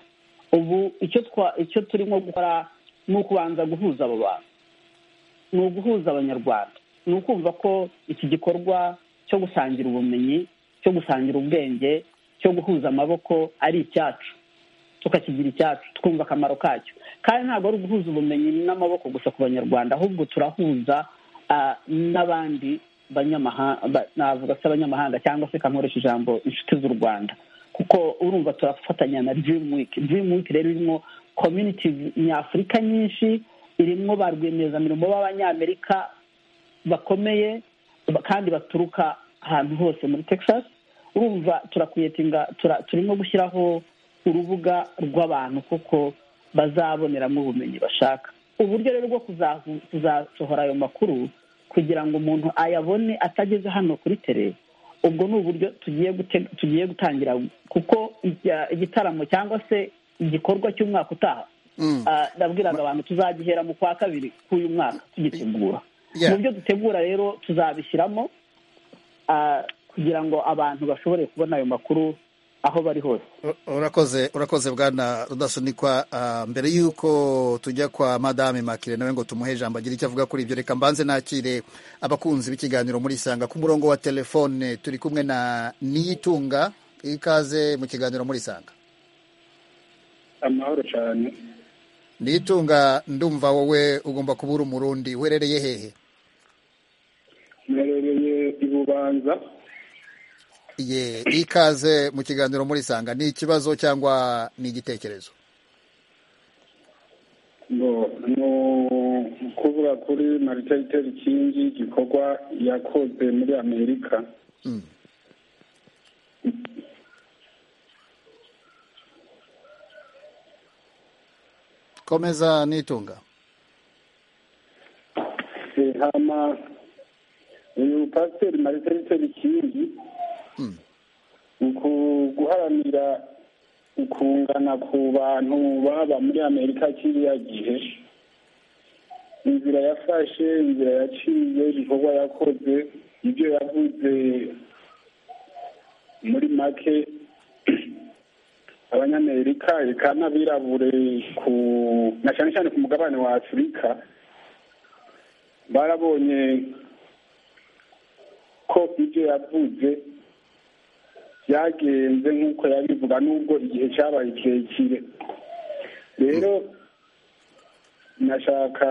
Speaker 7: ubu icyo twa icyo turimo gukora ni ukubanza guhuza abo bantu ni uguhuza abanyarwanda ni ukumva ko iki gikorwa cyo gusangira ubumenyi cyo gusangira ubwenge cyo guhuza amaboko ari icyacu tukakigira icyacu twumva akamaro kacyo kandi ntabwo ari uguhuza ubumenyi n'amaboko gusa ku banyarwanda ahubwo turahuza ah, n'abandi banyamahanga navuga se abanyamahanga cyangwa se kankoresha ijambo inshuti z'u rwanda kuko urumva turafatanya na dream week dream week rero irimo community nyafurika nyinshi irimo ba rwiyemezamirimo b'abanyamerika bakomeye ba- kandi baturuka ahantu hose muri texas urumva turakwiyetinga tura, turimo gushyiraho urubuga rw'abantu kuko bazaboneramo ubumenyi bashaka uburyo rero bwo kuzahu- kuzasohora ayo makuru kugira ngo umuntu ayabone atageze hano kuri tere ubwo ni uburyo tugiye gute- tugiye gutangira kuko ijya- igitaramo cyangwa se igikorwa cy'umwaka utaha
Speaker 1: Mm.
Speaker 7: Ah, ndabwiraga abantu tuzagihera mu kwa kabiri k'uyu mwaka tugitegura
Speaker 1: Yeah.
Speaker 7: mu byo dutegura rero tuzabishyiramo ah, kugira ngo abantu bashobore kubona ayo makuru aho bari hose
Speaker 1: urakoze urakoze bwana rudasunikwa Ah, mbere y'uko tujya kwa madame makire nawe ngo tumuhe ijambo agira icyo avuga kuri ibyo reka mbanze nakire abakunzi b'ikiganiro muri isanga ku murongo wa telefone turi kumwe na niyitunga ikaze mu kiganiro muri isanga
Speaker 4: amahoro cyane
Speaker 1: niyitunga ndumva wowe ugomba kuba uri umurundi uherereye hehe
Speaker 4: mperereye i bubanza
Speaker 1: ye ikaze mu kiganiro muri isanga ni ikibazo cyangwa ni igitekerezo
Speaker 4: ngo ni ukuvuga kuri maritariteri kingi igikorwa yakoze muri amerika
Speaker 1: Mm. komeza nitunga
Speaker 4: Eh, hama uyu pasiteri maritariteri kingi
Speaker 1: Mm.
Speaker 4: uku guharanira ukungana ku bantu baba muri amerika kiriya gihe inzira yafashe inzira yaciye ibikorwa yakoze ibyo yavuze muri make abanyamerika eka n'abirabure ku na cyane cyane ku mugabane wa afurika barabonye ko ibyo yavuze byagenze nk'uko yabivuga nubwo igihe cyabaye kirekire rero nashaka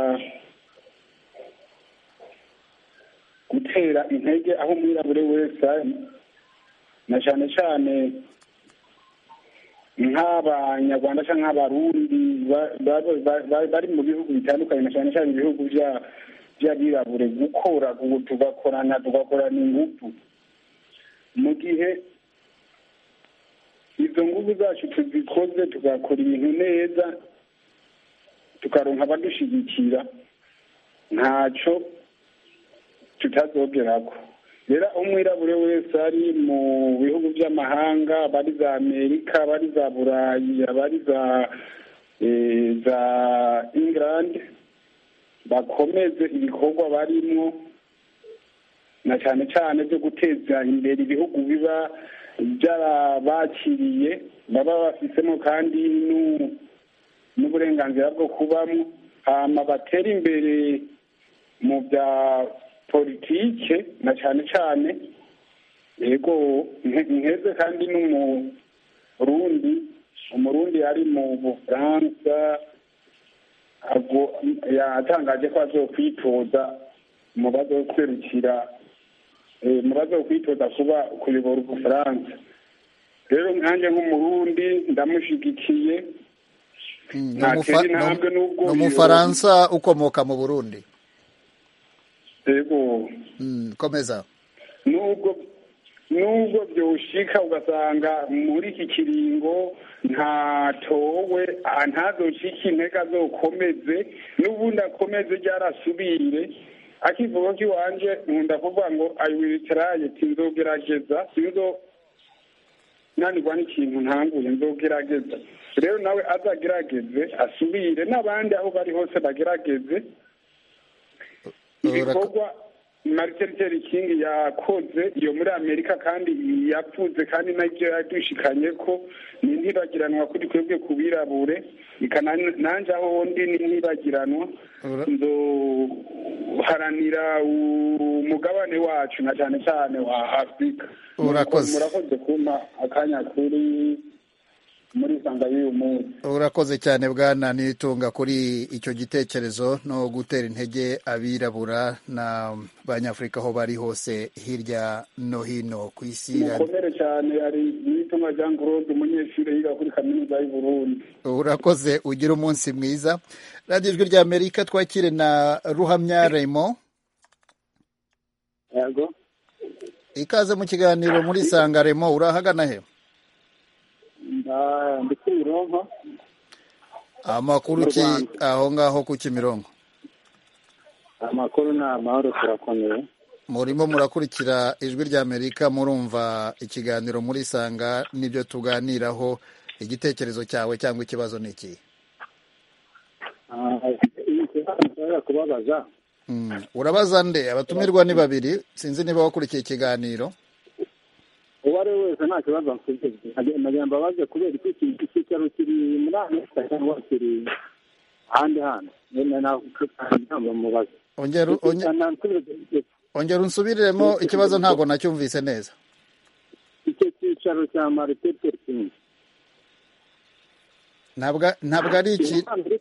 Speaker 4: gutera intege aho umwirabure wese ari na cyane cyane nk'abanyarwanda cyangwa nk'abarundi ba- ba- ba- ba- bari mu bihugu bitandukanye na cyane cyane ibihugu bya- by'abirabure gukora gu- tugakorana tugakorana ingufu mu gihe izo ngufu zacu tuzikoze tugakora ibintu neza tukaronka abadushyigikira ntacyo tutazogerako rero aho umwirabure wese ari mu bihugu by'amahanga abari za amerika abari za burayi abari za eh, za england bakomeze ibikorwa barimo na cyane cyane byo guteza imbere ibihugu biba byarabakiriye baba bafisemo kandi n'u- n'uburenganzira bwo kubamo hama batera imbere mu bya politike na cyane cyane yego nke- nkeze kandi n'umurundi umurundi ari mu bufaransa ago- yatangaje ko azokwitoza mu bazoserukira eh, mu bazokwitoza kuba kuyobora ubufaransa rero nkanjye nk'umurundi ndamushigikiye
Speaker 1: Mm, ni
Speaker 4: Nta
Speaker 1: umufa-
Speaker 4: kindi ntambwe
Speaker 1: ni-
Speaker 4: n'ubwo
Speaker 1: ni
Speaker 4: iyo-
Speaker 1: umufaransa ukomoka mu burundi
Speaker 4: yego
Speaker 1: Mm, komeza
Speaker 4: nubwo nubwo byoshika ugasanga muri iki kiringo ntatowe ah, ntazoshike intege azokomeze n'ubundi akomeze ryarasubire akivuga ko iwanje nkunda kuvuga ngo i will try sinzogerageza sinzo nanirwa n'ikintu ntanguye nzogerageza rero nawe azagerageze asubire n'abandi aho bari hose bagerageze
Speaker 1: Urako-
Speaker 4: ibikorwa martin luther king yakoze iyo muri amerika kandi yavuze kandi nabyo yadushikanye ko ni ntibagiranwa kuri twebwe ku birabure Reka nan- nanje aho ndi ni ntibagiranwa
Speaker 1: Ura-
Speaker 4: nzoharanira umugabane wacu na cyane cyane wa afurika
Speaker 1: Urakoze.
Speaker 4: murakoze kumpa akanya kuri muri sanga y'uyu munsi
Speaker 1: urakoze cyane bwana nitunga kuri icyo gitekerezo no gutera intege abirabura na banyafurika aho bari hose hirya no hino ku isi
Speaker 4: mukomere cyane hari n'itumwa jean claude umunyeshuri yiga kuri kaminuza y'u burundi
Speaker 1: urakoze ugire umunsi mwiza radiyo ijwi rya amerika twakire na ruhamya remo
Speaker 4: yego
Speaker 1: ikaze mu kiganiro muri sanga remo urahagana he
Speaker 4: Nda- ndi kuri ronko
Speaker 1: amakuru ki aho ngaho ku kimirongo
Speaker 4: amakuru ni amahoro turakomeye
Speaker 1: murimo murakurikira ijwi rya amerika murumva ikiganiro murisanga n'ibyo tuganiraho igitekerezo cyawe cyangwa ikibazo ni ikihe
Speaker 4: Ah, ikibazo nshobora kubabaza
Speaker 1: Mm, urabaza nde abatumirwa ni babiri sinzi niba wakurikiye ikiganiro
Speaker 4: uwo ari we wese nta kibazo mfite nagira mbabaze kubera iki ikintu cy'icyaro kiri muri amerika cyangwa kiri ahandi hantu nyine nawe mubaze
Speaker 1: ongera onge- ongera unsubiremo ikibazo ntabwo nacyumvise neza
Speaker 4: icyo cyicaro cya martin luther king
Speaker 1: ntabwo ntabwo ari iki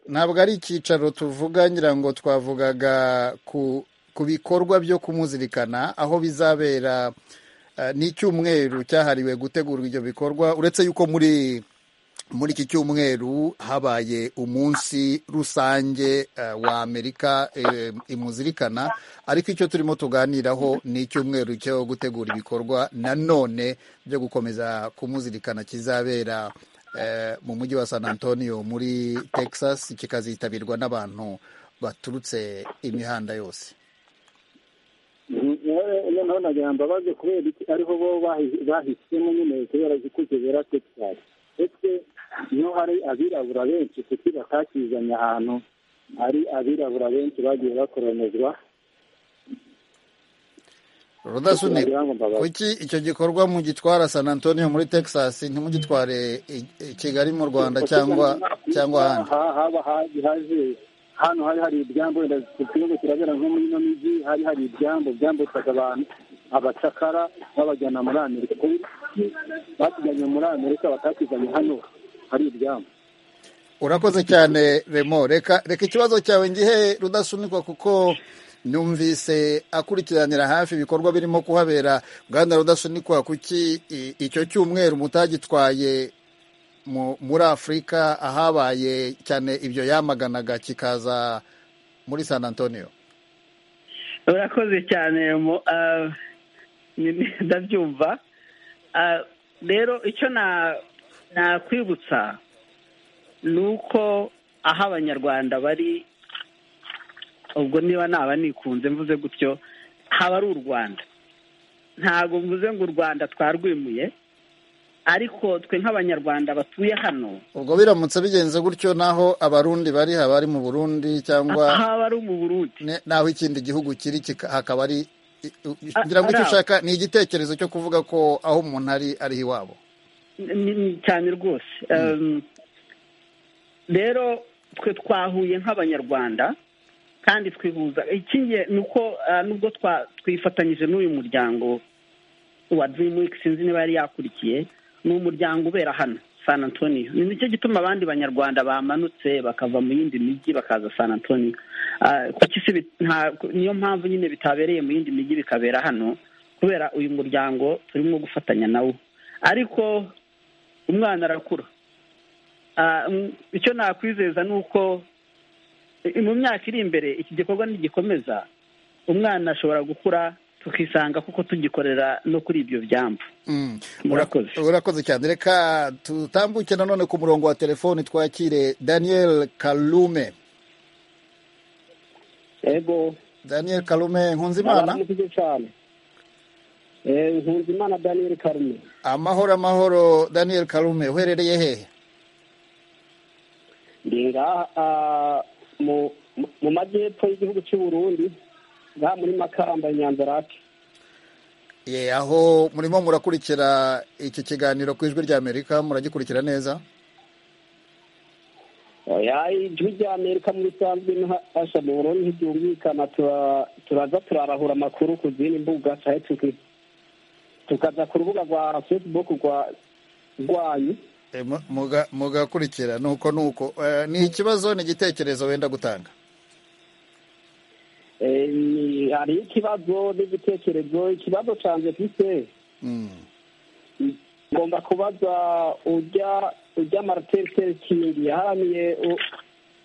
Speaker 1: ntabwo ari icyicaro tuvuga ngira ngo twavugaga ku ku bikorwa byo kumuzirikana aho bizabera eh, n'icyumweru cyahariwe gutegura ibyo bikorwa uretse yuko muri muri iki cyumweru habaye umunsi rusange eh, wa amerika eh, imuzirikana ariko icyo turimo tuganiraho ni icyumweru cyo gutegura ibikorwa nanone byo gukomeza kumuzirikana kizabera eh, mu mujyi wa san antonio muri texas kikazitabirwa n'abantu baturutse imihanda yose
Speaker 4: noneho nagira mbabaze kubera iki ariho bo bahi- bahisemo nyine kubera kukizera texas ese niho hari abirabura benshi kuki batakizanye ahantu hari abirabura benshi bagiye bakoronizwa
Speaker 1: rudasunika
Speaker 4: Kugira ngo mbabaze.
Speaker 1: kuki icyo gikorwa mugitwara san antonio muri texas ntimugitware i- i kigali mu rwanda cyangwa cyangwa ahandi
Speaker 4: Ha- haba haje haje hano hari hari ibyambo wenda ikibazo kirabera nko muri ino migi hari hari ibyambo byambutsaga abantu abacakara babajyana muri amerika kuki batuzanye muri amerika batakizanye hano hari ibyambo
Speaker 1: urakoze cyane remo reka reka ikibazo cyawe ngihe rudasunikwa kuko numvise akurikiranira hafi ibikorwa birimo kuhabera bwana rudasunikwa kuki i- icyo cyumweru mutagitwaye mu- muri afurika ahabaye cyane ibyo yamaganaga kikaza muri san antonio
Speaker 5: urakoze cyane mu- ah, ni- ni- ndabyumva Ah, rero icyo na- nakwibutsa ni uko aho abanyarwanda bari ubwo niba naba nikunze mvuze gutyo haba ari u rwanda ntabwo mvuze ngo u rwanda twarwimuye ariko twe nk'abanyarwanda batuye hano
Speaker 1: ubwo biramutse bigenze gutyo naho abarundi bari haba ari mu burundi cyangwa
Speaker 5: haba ari mu burundi
Speaker 1: ne- n'aho ikindi gihugu kiri kika- hakaba ari i- u-
Speaker 5: A-
Speaker 1: ngira ngo icyo
Speaker 5: ari aho.
Speaker 1: ushaka ni igitekerezo cyo kuvuga ko aho umuntu ari ariho iwabo
Speaker 5: ni- ni cyane rwose Um, rero twe twahuye nk'abanyarwanda kandi twihuza ikinge ni uko ah, nubwo twa- twifatanyije n'uyu muryango wa dream week sinzi niba yari yakurikiye ni umuryango ubera hano san antonio ni nicyo gituma abandi banyarwanda bamanutse bakava mu yindi mijyi bakaza san antonio Ah, kuko isi bi- nta- niyo mpamvu nyine bitabereye mu yindi mijyi bikabera hano kubera uyu muryango turimo gufatanya nawo ariko umwana arakura Ah, mm, icyo nakwizeza ni uko i- mu myaka iri imbere iki gikorwa nigikomeza umwana ashobora gukura tukisanga kuko tugikorera no kuri ibyo byambu
Speaker 1: Mm.
Speaker 5: Murakoze.
Speaker 1: urakoze cyane reka tutambuke nanone ku murongo wa telefoni twakire daniel kalume
Speaker 4: ego
Speaker 1: daniel kalume nkunzimana
Speaker 4: baramuvuze cyane Eh, nkunzimana daniel karume
Speaker 1: amahoro amahoro daniel kalume uherereye hehe
Speaker 4: ndi ngaha ah, mu mu- mu majyepfo y'igihugu cy'u burundi ngaha muri makamba i nyanzarake
Speaker 1: ye aho murimo murakurikira iki kiganiro ku ijwi rya amerika muragikurikira neza
Speaker 4: oya ijwi rya amerika muri risanzwe n'ahasha mu burundi ntiryumvikana tura- turaza turarahura amakuru ku zindi mbuga cyane tuki- tukaza ku rubuga rwa facebook rwa rwanyu
Speaker 1: E, mu- muga- mugakurikira nuko nuko Eh, ni ikibazo ni igitekerezo wenda gutanga
Speaker 4: Eh, ni- hari ikibazo n'igitekerezo ikibazo cyanjye gise
Speaker 1: Mm.
Speaker 4: ngomba kubaza ujya ujya martin luther king yaharaniye u-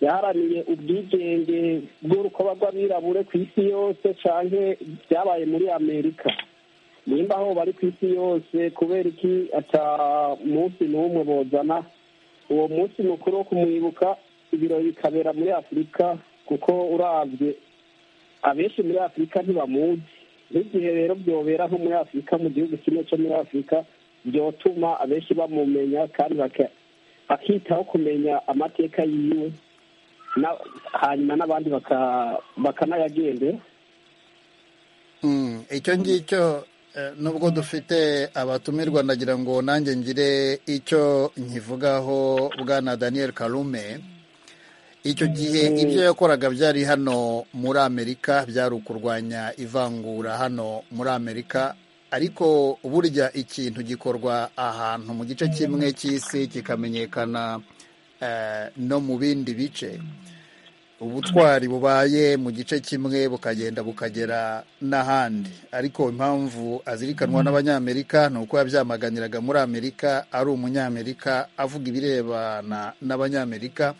Speaker 4: yaharaniye ubwigenge bw'urukoba rw'abirabure ku isi yose canke byabaye muri amerika nimba aho bari ku isi yose kubera iki ata munsi n'umwe bozana uwo munsi mukuru wo kumwibuka ibirori bikabera muri afurika kuko uravye abenshi muri afurika ntibamuzi n'igihe rero byobera nko muri afurika mu gihugu kimwe cyo muri afurika byotuma abenshi bamumenya kandi baka- bakitaho kumenya amateka yiwe na- hanyuma n'abandi baka- bakanayagendera
Speaker 1: Mm, icyo ngicyo eh, nubwo dufite abatumirwa ndagira ngo nanjye ngire icyo nkivugaho bwana daniel kalume icyo gihe ibyo yakoraga byari hano muri amerika byari ukurwanya ivangura hano muri amerika ariko burya ikintu gikorwa ahantu mu gice kimwe cy'isi kikamenyekana eh, no mu bindi bice ubutwari bubaye mu gice kimwe bukagenda bukagera n'ahandi ariko impamvu azirikanwa n'abanyamerika ni uko yabyamaganiraga muri amerika ari umunyamerika avuga ibirebana n'abanyamerika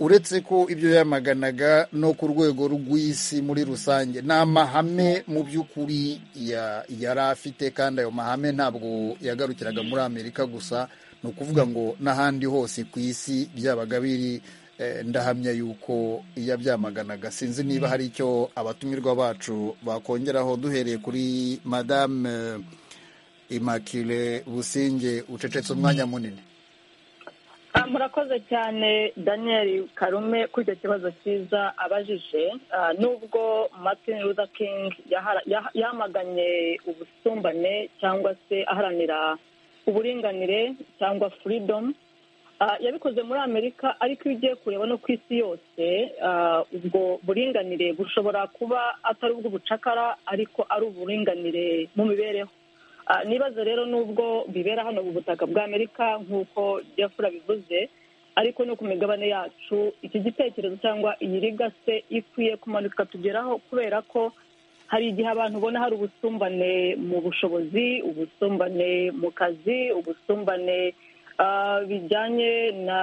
Speaker 1: uretse ko ibyo yamaganaga no ku rwego rw'isi muri rusange ni amahame mu by'ukuri ya- yari afite kandi ayo mahame ntabwo yagarukiraga muri amerika gusa ni ukuvuga ngo n'ahandi hose ku isi byabaga biri Eh, ndahamya yuko iyo abyamaganaga sinzi niba hari icyo abatumirwa bacu bakongeraho duhereye kuri madame eh, immaculee businge ucecetse umwanya munini
Speaker 7: Ah, murakoze cyane daniel karume kuri icyo kibazo cyiza abajije Ah, nubwo martin luther king yahara- yah- yamaganye ubusumbane cyangwa se aharanira uburinganire cyangwa freedom Ah, yabikoze muri amerika ariko iyo ugiye kureba no ku isi yose ah, ubwo buringanire bushobora kuba atari ubw'ubucakara ariko ari uburinganire mu mibereho Ah, nibaza rero nubwo bibera hano ku butaka bwa amerika nk'uko jeffrey abivuze ariko no ku migabane yacu iki gitekerezo cyangwa iyi riga se ikwiye kumanuka ikatugeraho kubera ko hari igihe abantu ubona hari ubusumbane mu bushobozi ubusumbane mu kazi ubusumbane ah, bijyanye na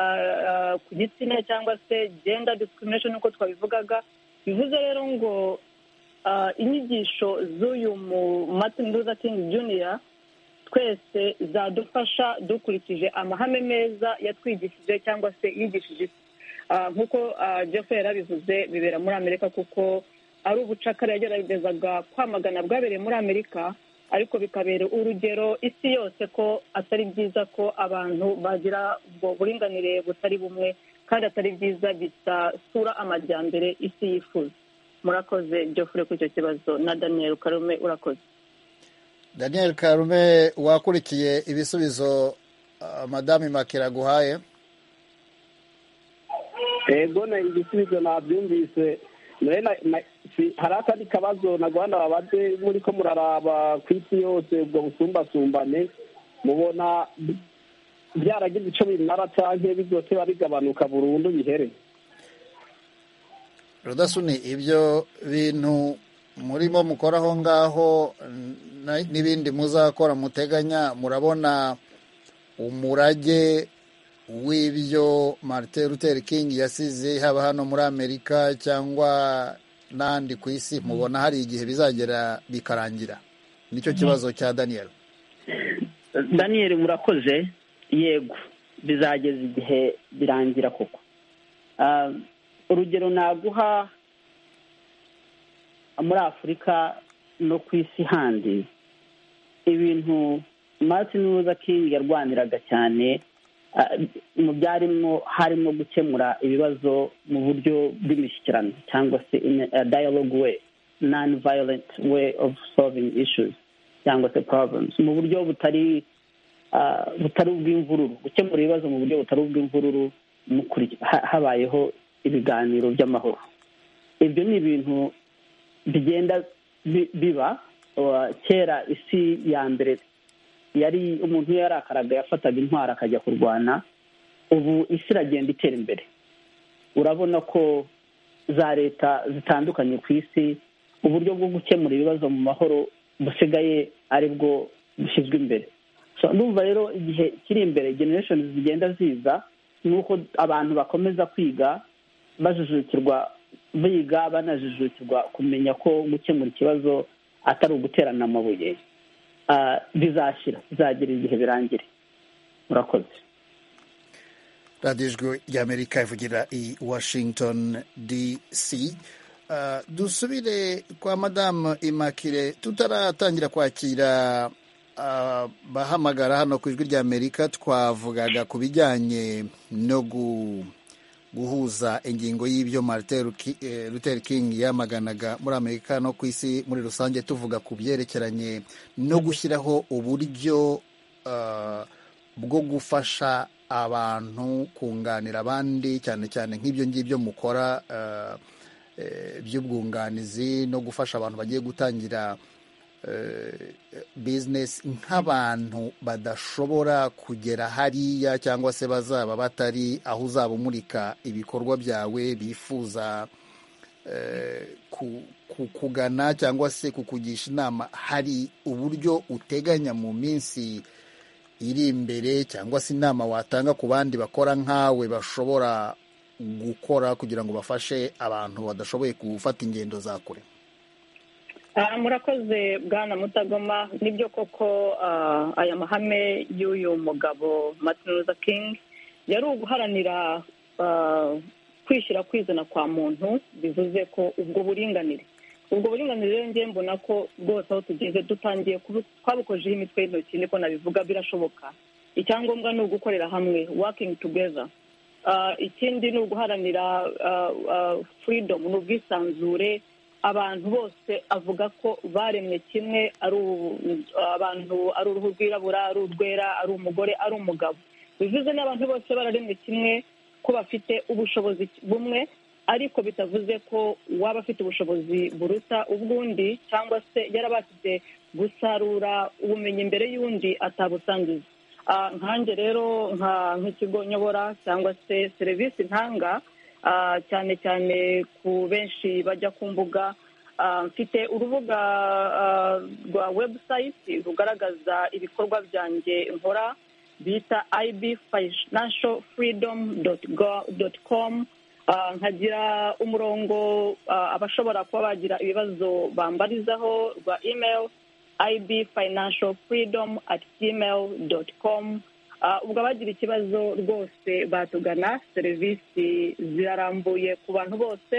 Speaker 7: ah, ku gitsina cyangwa se gender discrimination nk'uko twabivugaga bivuze rero ngo ah, inyigisho z'uyu mu martin luther king junior twese zadufasha dukurikije amahame meza yatwigishije cyangwa se yigishije isi Ah, nk'uko ah, jeffrey yarabivuze bibera muri amerika kuko ari ubucakara yageragezaga kwamagana bwabereye muri amerika ariko bikabera urugero isi yose ko atari byiza ko abantu bagira ubwo buringanire butari bumwe kandi atari byiza bisasura amajyambere isi yifuza murakoze jeffrey kuri icyo kibazo na daniel karume urakoze
Speaker 1: daniel karume wakurikiye ibisubizo ah, madame makira aguhaye
Speaker 8: ego na igisubizo nabyumvise Nawe na- na- si- hari akandi kabazo naguhana babade muri ko muraraba ku isi yose ubwo busumbasumbane mubona byaragize icyo bimara canke bizote bigabanuka burundu bihere
Speaker 1: rudasuni ibyo bintu murimo mukora aho ngaho n- n'ibindi muzakora muteganya murabona umurage w'ibyo martin luther king yasize haba hano muri amerika cyangwa n'ahandi ku isi mubona hari igihe bizagera bikarangira nicyo kibazo cya daniel
Speaker 5: daniel murakoze yego bizageza igihe birangira koko Ah, urugero naguha muri afurika no ku isi handi ibintu martin luther king yarwaniraga cyane ah, mu byarimo harimo gukemura ibibazo mu buryo bw'imishyikirano cyangwa se in a dialogue way non violent way of solving issues cyangwa se problems mu buryo butari ah, butari ubw'imvururu gukemura ibibazo mu buryo butari ubw'imvururu mukuri- ha- habayeho ibiganiro by'amahoro ibyo ni ibintu bigenda bi- biba wa- kera isi ya mbere yari umuntu iyo yarakaraga yafataga intwaro akajya kurwana ubu isi iragenda itera imbere urabona ko za leta zitandukanye ku isi uburyo bwo gukemura ibibazo mu mahoro busigaye ari bwo bushyizwe imbere So, ndumva rero igihe kiri imbere generation zigenda ziza ni uko abantu bakomeza kwiga bajujukirwa biga banajujukirwa kumenya ko gukemura ikibazo atari uguterana amabuye Ah, bizashira bizagira igihe birangire murakoze
Speaker 1: radiyo ijwi ry'amerika ivugira i washington dc Uh, dusubire kwa madamu imakire tutaratangira kwakira uh, bahamagara hano ku ijwi ry'amerika twavugaga ku bijyanye no gu guhuza ingingo y'ibyo martin Luki- eh, luther king yamaganaga muri amerika no ku isi muri rusange tuvuga ku byerekeranye no gushyiraho uburyo uh, bwo gufasha abantu kunganira abandi cyane cyane nk'ibyo ngibyo mukora uh, eh, by'ubwunganizi no gufasha abantu bagiye gutangira bizinesi nk'abantu badashobora kugera hariya cyangwa se bazaba batari aho uzaba umurika ibikorwa byawe bifuza eh, ku- ku- kugana cyangwa se kukugisha inama hari uburyo uteganya mu minsi iri imbere cyangwa se inama watanga ku bandi bakora nkawe bashobora gukora kugira ngo bafashe abantu badashoboye gufata ingendo za kure
Speaker 7: Ah, murakoze bwana mutagoma nibyo koko ah, aya mahame y'uyu mugabo martin luther king yari uguharanira ah, kwishyira kwizana kwa muntu bivuze ko ubwo buringanire ubwo buringanire rero njye mbona ko rwose aho tugeze dutangiye kubu- twabukojeho imitwe y'intoki niko nabivuga birashoboka icyangombwa ni ugukorera hamwe working together Ah, ikindi ni uguharanira ah, ah, freedom ni ubwisanzure abantu bose avuga ko baremwe kimwe ari u- abantu ari uruhu rwirabura ari urwera ari umugore ari umugabo bivuze n'abantu bose bararemwe kimwe ko bafite ubushobozi bumwe ariko bitavuze ko waba afite ubushobozi buruta ubw'undi cyangwa se yarabashije gusarura ubumenyi mbere y'undi atabusangiza nkanjye rero nk'ikigo nyobora cyangwa se serivisi ntanga cyane cyane ku benshi bajya ku mbuga mfite urubuga rwa webusayiti rugaragaza ibikorwa byanjye nkora bita ibi finansho furidomu doti komu nkagira umurongo abashobora kuba bagira ibibazo bambarizaho rwa imeri ib financial freedom at gmail dot com ubwo abagira ikibazo rwose batugana serivisi zirarambuye ku bantu bose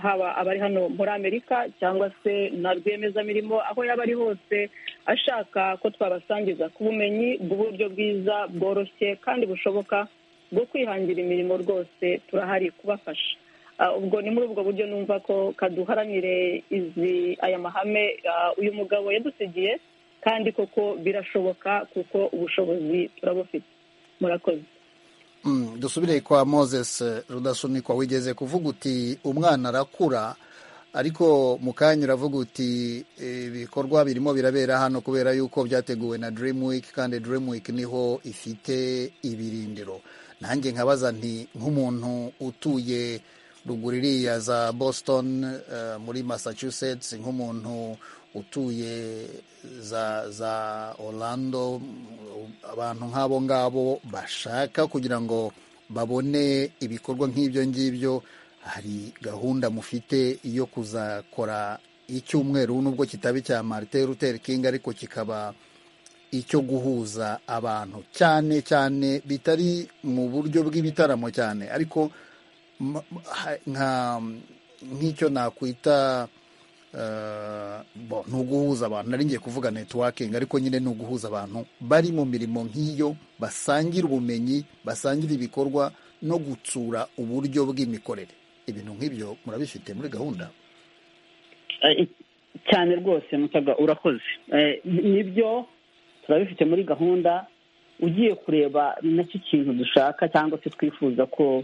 Speaker 7: haba abari hano muri amerika cyangwa se na rwiyemezamirimo aho yaba ari hose ashaka ko twabasangiza ku bumenyi bw'uburyo bwiza bworoshye kandi bushoboka bwo kwihangira imirimo rwose turahari kubafasha ubwo ni muri ubwo buryo numva ko kaduharanire izi aya mahame uyu mugabo yadusigiye kandi koko birashoboka kuko ubushobozi turabufite murakoze
Speaker 1: dusubire kwa moses rudasunikwa wigeze kuvuga uti umwana arakura ariko mu kanya uravuga uti ibikorwa birimo birabera hano kubera yuko byateguwe na dream week kandi dream week niho ifite ibirindiro nanjye nkabaza nti nk'umuntu utuye ruguru iriya za boston muri massachusetts nk'umuntu utuye za za orlando abantu nk'abo ngabo bashaka kugira ngo babone ibikorwa nk'ibyo ngibyo hari gahunda mufite yo kuzakora icyumweru nubwo kitaba icya marite ruteri kingi ariko kikaba icyo guhuza abantu cyane cyane bitari mu buryo bw'ibitaramo cyane ariko nk'icyo nakwita ni uguhuza abantu nari ngiye kuvuga netiwakingi ariko nyine ni uguhuza abantu bari mu mirimo nk'iyo basangira ubumenyi basangira ibikorwa no gutsura uburyo bw'imikorere ibintu nk'ibyo murabifite muri gahunda
Speaker 5: cyane rwose mutaga urakoze nibyo turabifite muri gahunda ugiye kureba nacyo kintu dushaka cyangwa se twifuza ko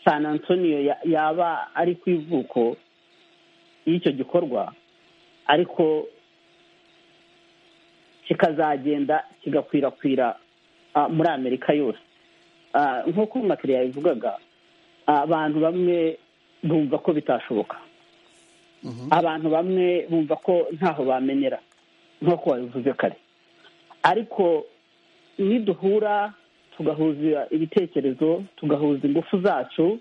Speaker 5: san antonio yaba ari ku ivuko y'icyo gikorwa ariko kikazagenda kigakwirakwira muri amerika yose nk'uko umukiriya yabivugaga abantu bamwe bumva ko bitashoboka abantu bamwe bumva ko ntaho bamenera nk'uko wabivuze kare ariko niduhura tugahuza ibitekerezo tugahuza ingufu zacu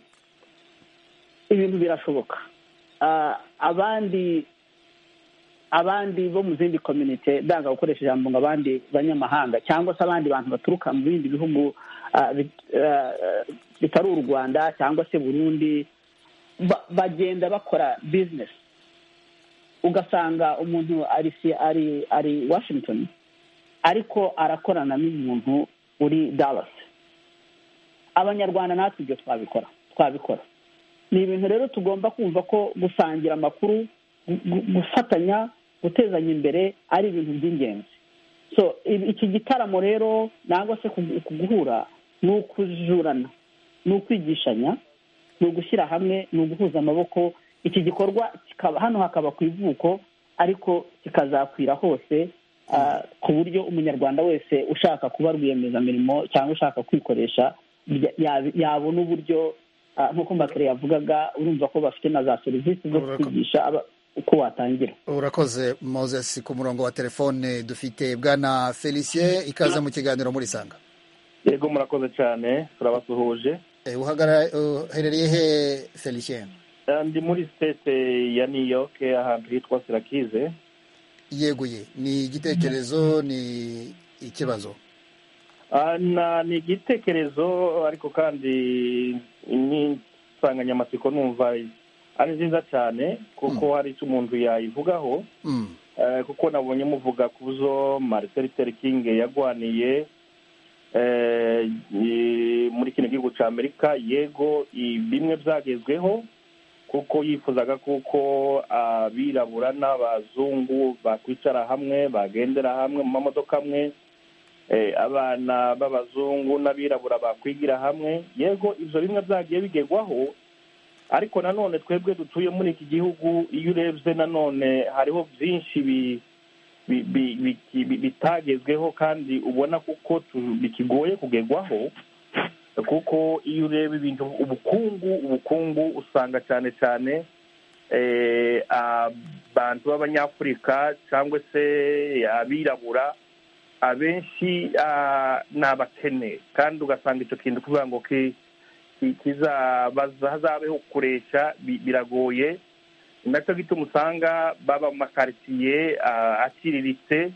Speaker 5: ibintu birashoboka abandi abandi bo mu zindi komite ndanga gukoresha ijambo ngo abandi banyamahanga cyangwa se abandi bantu baturuka mu bindi bihugu bitari u rwanda cyangwa se burundi bagenda bakora bizinesi ugasanga umuntu ari ari washington ariko arakorana n'umuntu uri dallas abanyarwanda natwe ibyo twabikora twabikora ni ibintu rero tugomba kumva ko gusangira amakuru gufatanya gutezanya imbere ari ibintu by'ingenzi so iki gitaramo rero nangwa se kuguhura ni ukujurana ni ukwigishanya ni ugushyira hamwe ni uguhuza amaboko iki gikorwa hano hakaba ku ivuko ariko kikazakwira hose ku buryo umunyarwanda wese ushaka kuba rwiyemezamirimo cyangwa ushaka kwikoresha yabona uburyo nk'uko mbakire yavugaga urumva ko bafite na za serivisi zo kwigisha uko watangira
Speaker 1: urakoze moses ku murongo wa telefone dufite bwana felicien ikaze mu kiganiro muri sanga
Speaker 9: yego murakoze cyane turabasuhuje
Speaker 1: uherereye he felicien
Speaker 9: ndi muri sitete ya new york ahantu hitwa sirakize
Speaker 1: yeguye ni igitekerezo ni ikibazo
Speaker 9: ni igitekerezo ariko kandi n'insanganyamatsiko numva ari nziza cyane kuko hari icyo umuntu yayivugaho kuko nabonye muvuga ku zo marite kingi yagwaniye muri kino gihugu cya amerika yego bimwe byagezweho kuko yifuzaga kuko abirabura n'abazungu bakwicara hamwe bagendera hamwe mu mamodoka amwe abana b'abazungu n'abirabura bakwigira hamwe yego ibyo bimwe byagiye bigerwaho ariko nanone twebwe dutuye muri iki gihugu iyo urebye nanone hariho byinshi bi- bi- bi- bi- bitagezweho kandi ubona kuko tu- bikigoye kugerwaho kuko iyo ureba ibintu ubukungu ubukungu usanga cyane cyane eh, abantu b'abanyafurika cyangwa se abirabura abenshi ah, ni abakene kandi ugasanga icyo kintu kugira ngo ki- ki- kizabaza- hazabeho kuresha bi- biragoye nacyo gituma usanga baba mu makaritsiye ah, aciriritse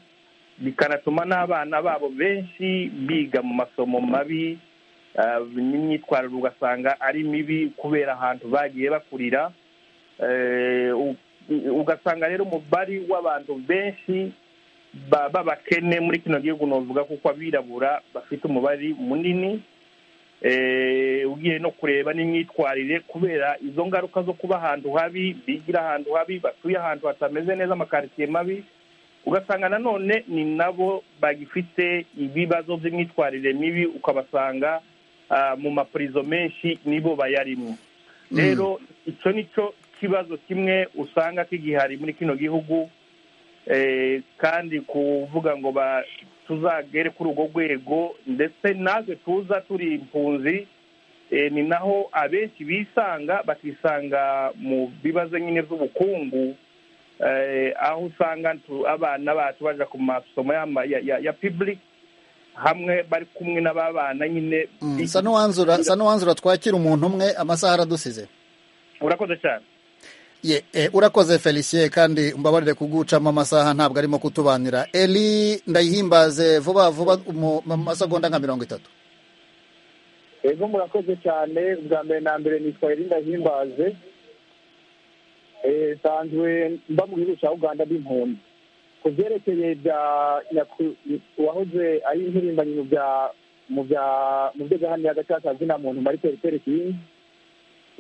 Speaker 9: bikanatuma n'abana babo benshi biga mu masomo mabi ah, n'imyitwarire ugasanga ari mibi kubera ahantu bagiye bakurira Eh, u- u- ugasanga rero umubari w'abantu benshi ba- b'abakene muri kino gihugu navuga kuko abirabura bafite umubari munini eh, ugiye no kureba n'imyitwarire kubera izo ngaruka zo kuba ahantu habi bigira ahantu habi batuye ahantu hatameze neza amakaritsiye mabi ugasanga nanone ni nabo bagifite ibibazo by'imyitwarire mibi ukabasanga ah, mu mapurizo menshi nibo bayarimo rero icyo ni cyo kibazo kimwe usanga kigihari muri kino gihugu Eh, kandi kuvuga ngo ba- tuzagere kuri urwo rwego ndetse natwe tuza turi impunzi eh, ni naho abenshi bisanga bakisanga mu bibazo nyine by'ubukungu eh, aho usanga tu- abana bacu baja ku masomo y'ama- ya- ya- ya public hamwe bari kumwe n'ababana nyine
Speaker 1: sa n'uwanzura sa n'uwanzura twakira umuntu umwe amasaha aradusize
Speaker 9: urakoze cyane
Speaker 1: Ye, eh, urakoze felicien kandi mbabarire kugucamo amasaha ntabwo arimo kutubanira eri ndayihimbaze vuba vuba mu mu masegonda nka mirongo itatu
Speaker 4: ego murakoze cyane bwa mbere na mbere nitwa irinda himbaze Eh, nsanzwe mba mu gihugu cya uganda n'impunzi ku byerekeye bya nyaku- uwahoze ari impirimbanyi mu bya mu bya mu byo gaharanira gacakazi na muntu muri periteri kingi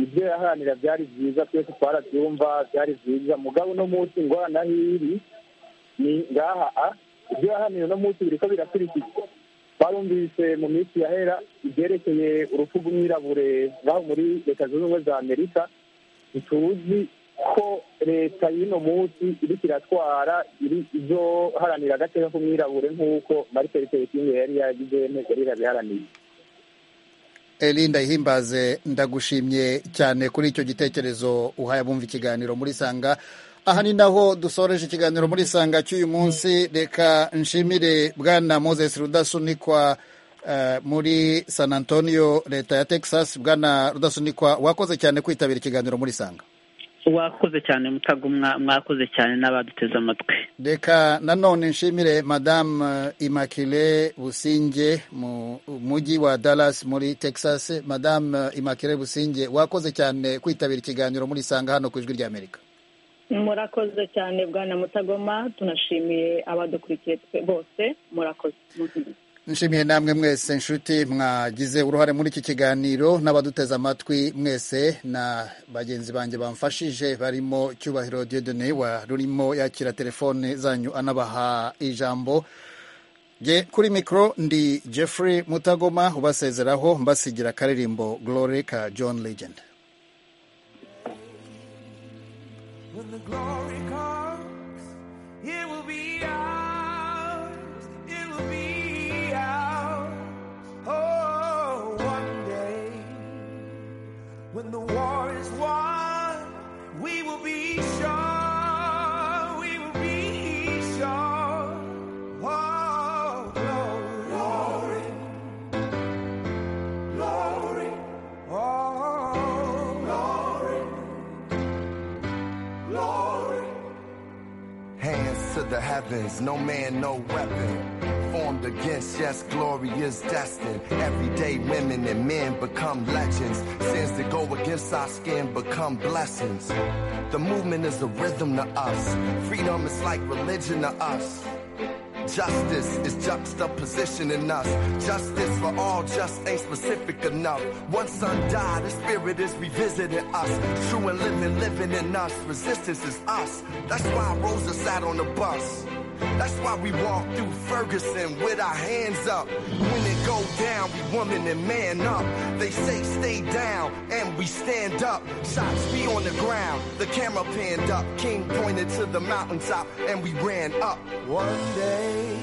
Speaker 4: ibyo yaharanira byari byiza twese twarabyumva byari byiza mugabo uno munsi ingorane aho iri ni ngaha a ibyo yaharanira uno munsi biriko birakurikizwa barumvise mu minsi yahera ibyerekeye urupfu rw'umwirabure ngaho muri leta zunze ubumwe za amerika ntituzi ko leta y'uno munsi iriko iratwara iri izoharanira agateka k'umwirabure nk'uko marike ritekingi yari yagize yari yabiharaniye
Speaker 1: eri ndayihimbaze ndagushimye cyane kuri icyo gitekerezo uhaye abumva ikiganiro muri sanga aha ni naho dusoreje ikiganiro muri sanga cy'uyu munsi reka nshimire bwana moses rudasunikwa eh, muri san antonio leta ya texas bwana rudasunikwa wakoze cyane kwitabira ikiganiro muri sanga
Speaker 5: wakoze cyane mutagumwa mwakoze cyane n'abaduteze amatwi
Speaker 1: reka nanone nshimire madamu imakire businge mu mujyi wa dallas muri texas madamu imakire businge wakoze cyane kwitabira ikiganiro muri sanga hano ku ijwi ry'amerika
Speaker 7: murakoze cyane bwana mutagoma tunashimiye abadukurikiye twe bose murakoze
Speaker 1: nshimiye namwe mwese nshuti mwagize uruhare muri iki kiganiro n'abaduteze amatwi mwese na bagenzi banjye bamfashije barimo cyubahiro diodone wa rurimo yakira telefone zanyu anabaha ijambo Nge kuri mikoro ndi Jeffrey Mutagoma ubasezeraho mbasigira akaririmbo Glory ka John Legend
Speaker 10: When the glory comes, it will be ours. It will be ours. Oh, one day, when the war is won, we will be sure. We will be sure. Oh, glory, glory, glory. Oh, glory. Glory.
Speaker 11: Hands to the heavens, no man, no weapon. Formed against, yes, glory is destined. Everyday women and men become legends. Sins that go against our skin become blessings. The movement is a rhythm to us. Freedom is like religion to us. Justice is juxtapositioning us. Justice for all just ain't specific enough. One son died, the spirit is revisiting us. True and living, living in us. Resistance is us. That's why Rosa sat on the bus. That's why we walk through Ferguson with our hands up. When it go down, we woman and man up. They say stay down, and we stand up. Shots be on the ground, the camera panned up. King pointed to the mountaintop, and we ran up.
Speaker 12: One day,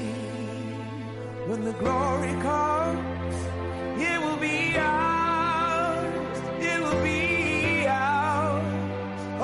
Speaker 12: when the glory comes, it will be ours. It will be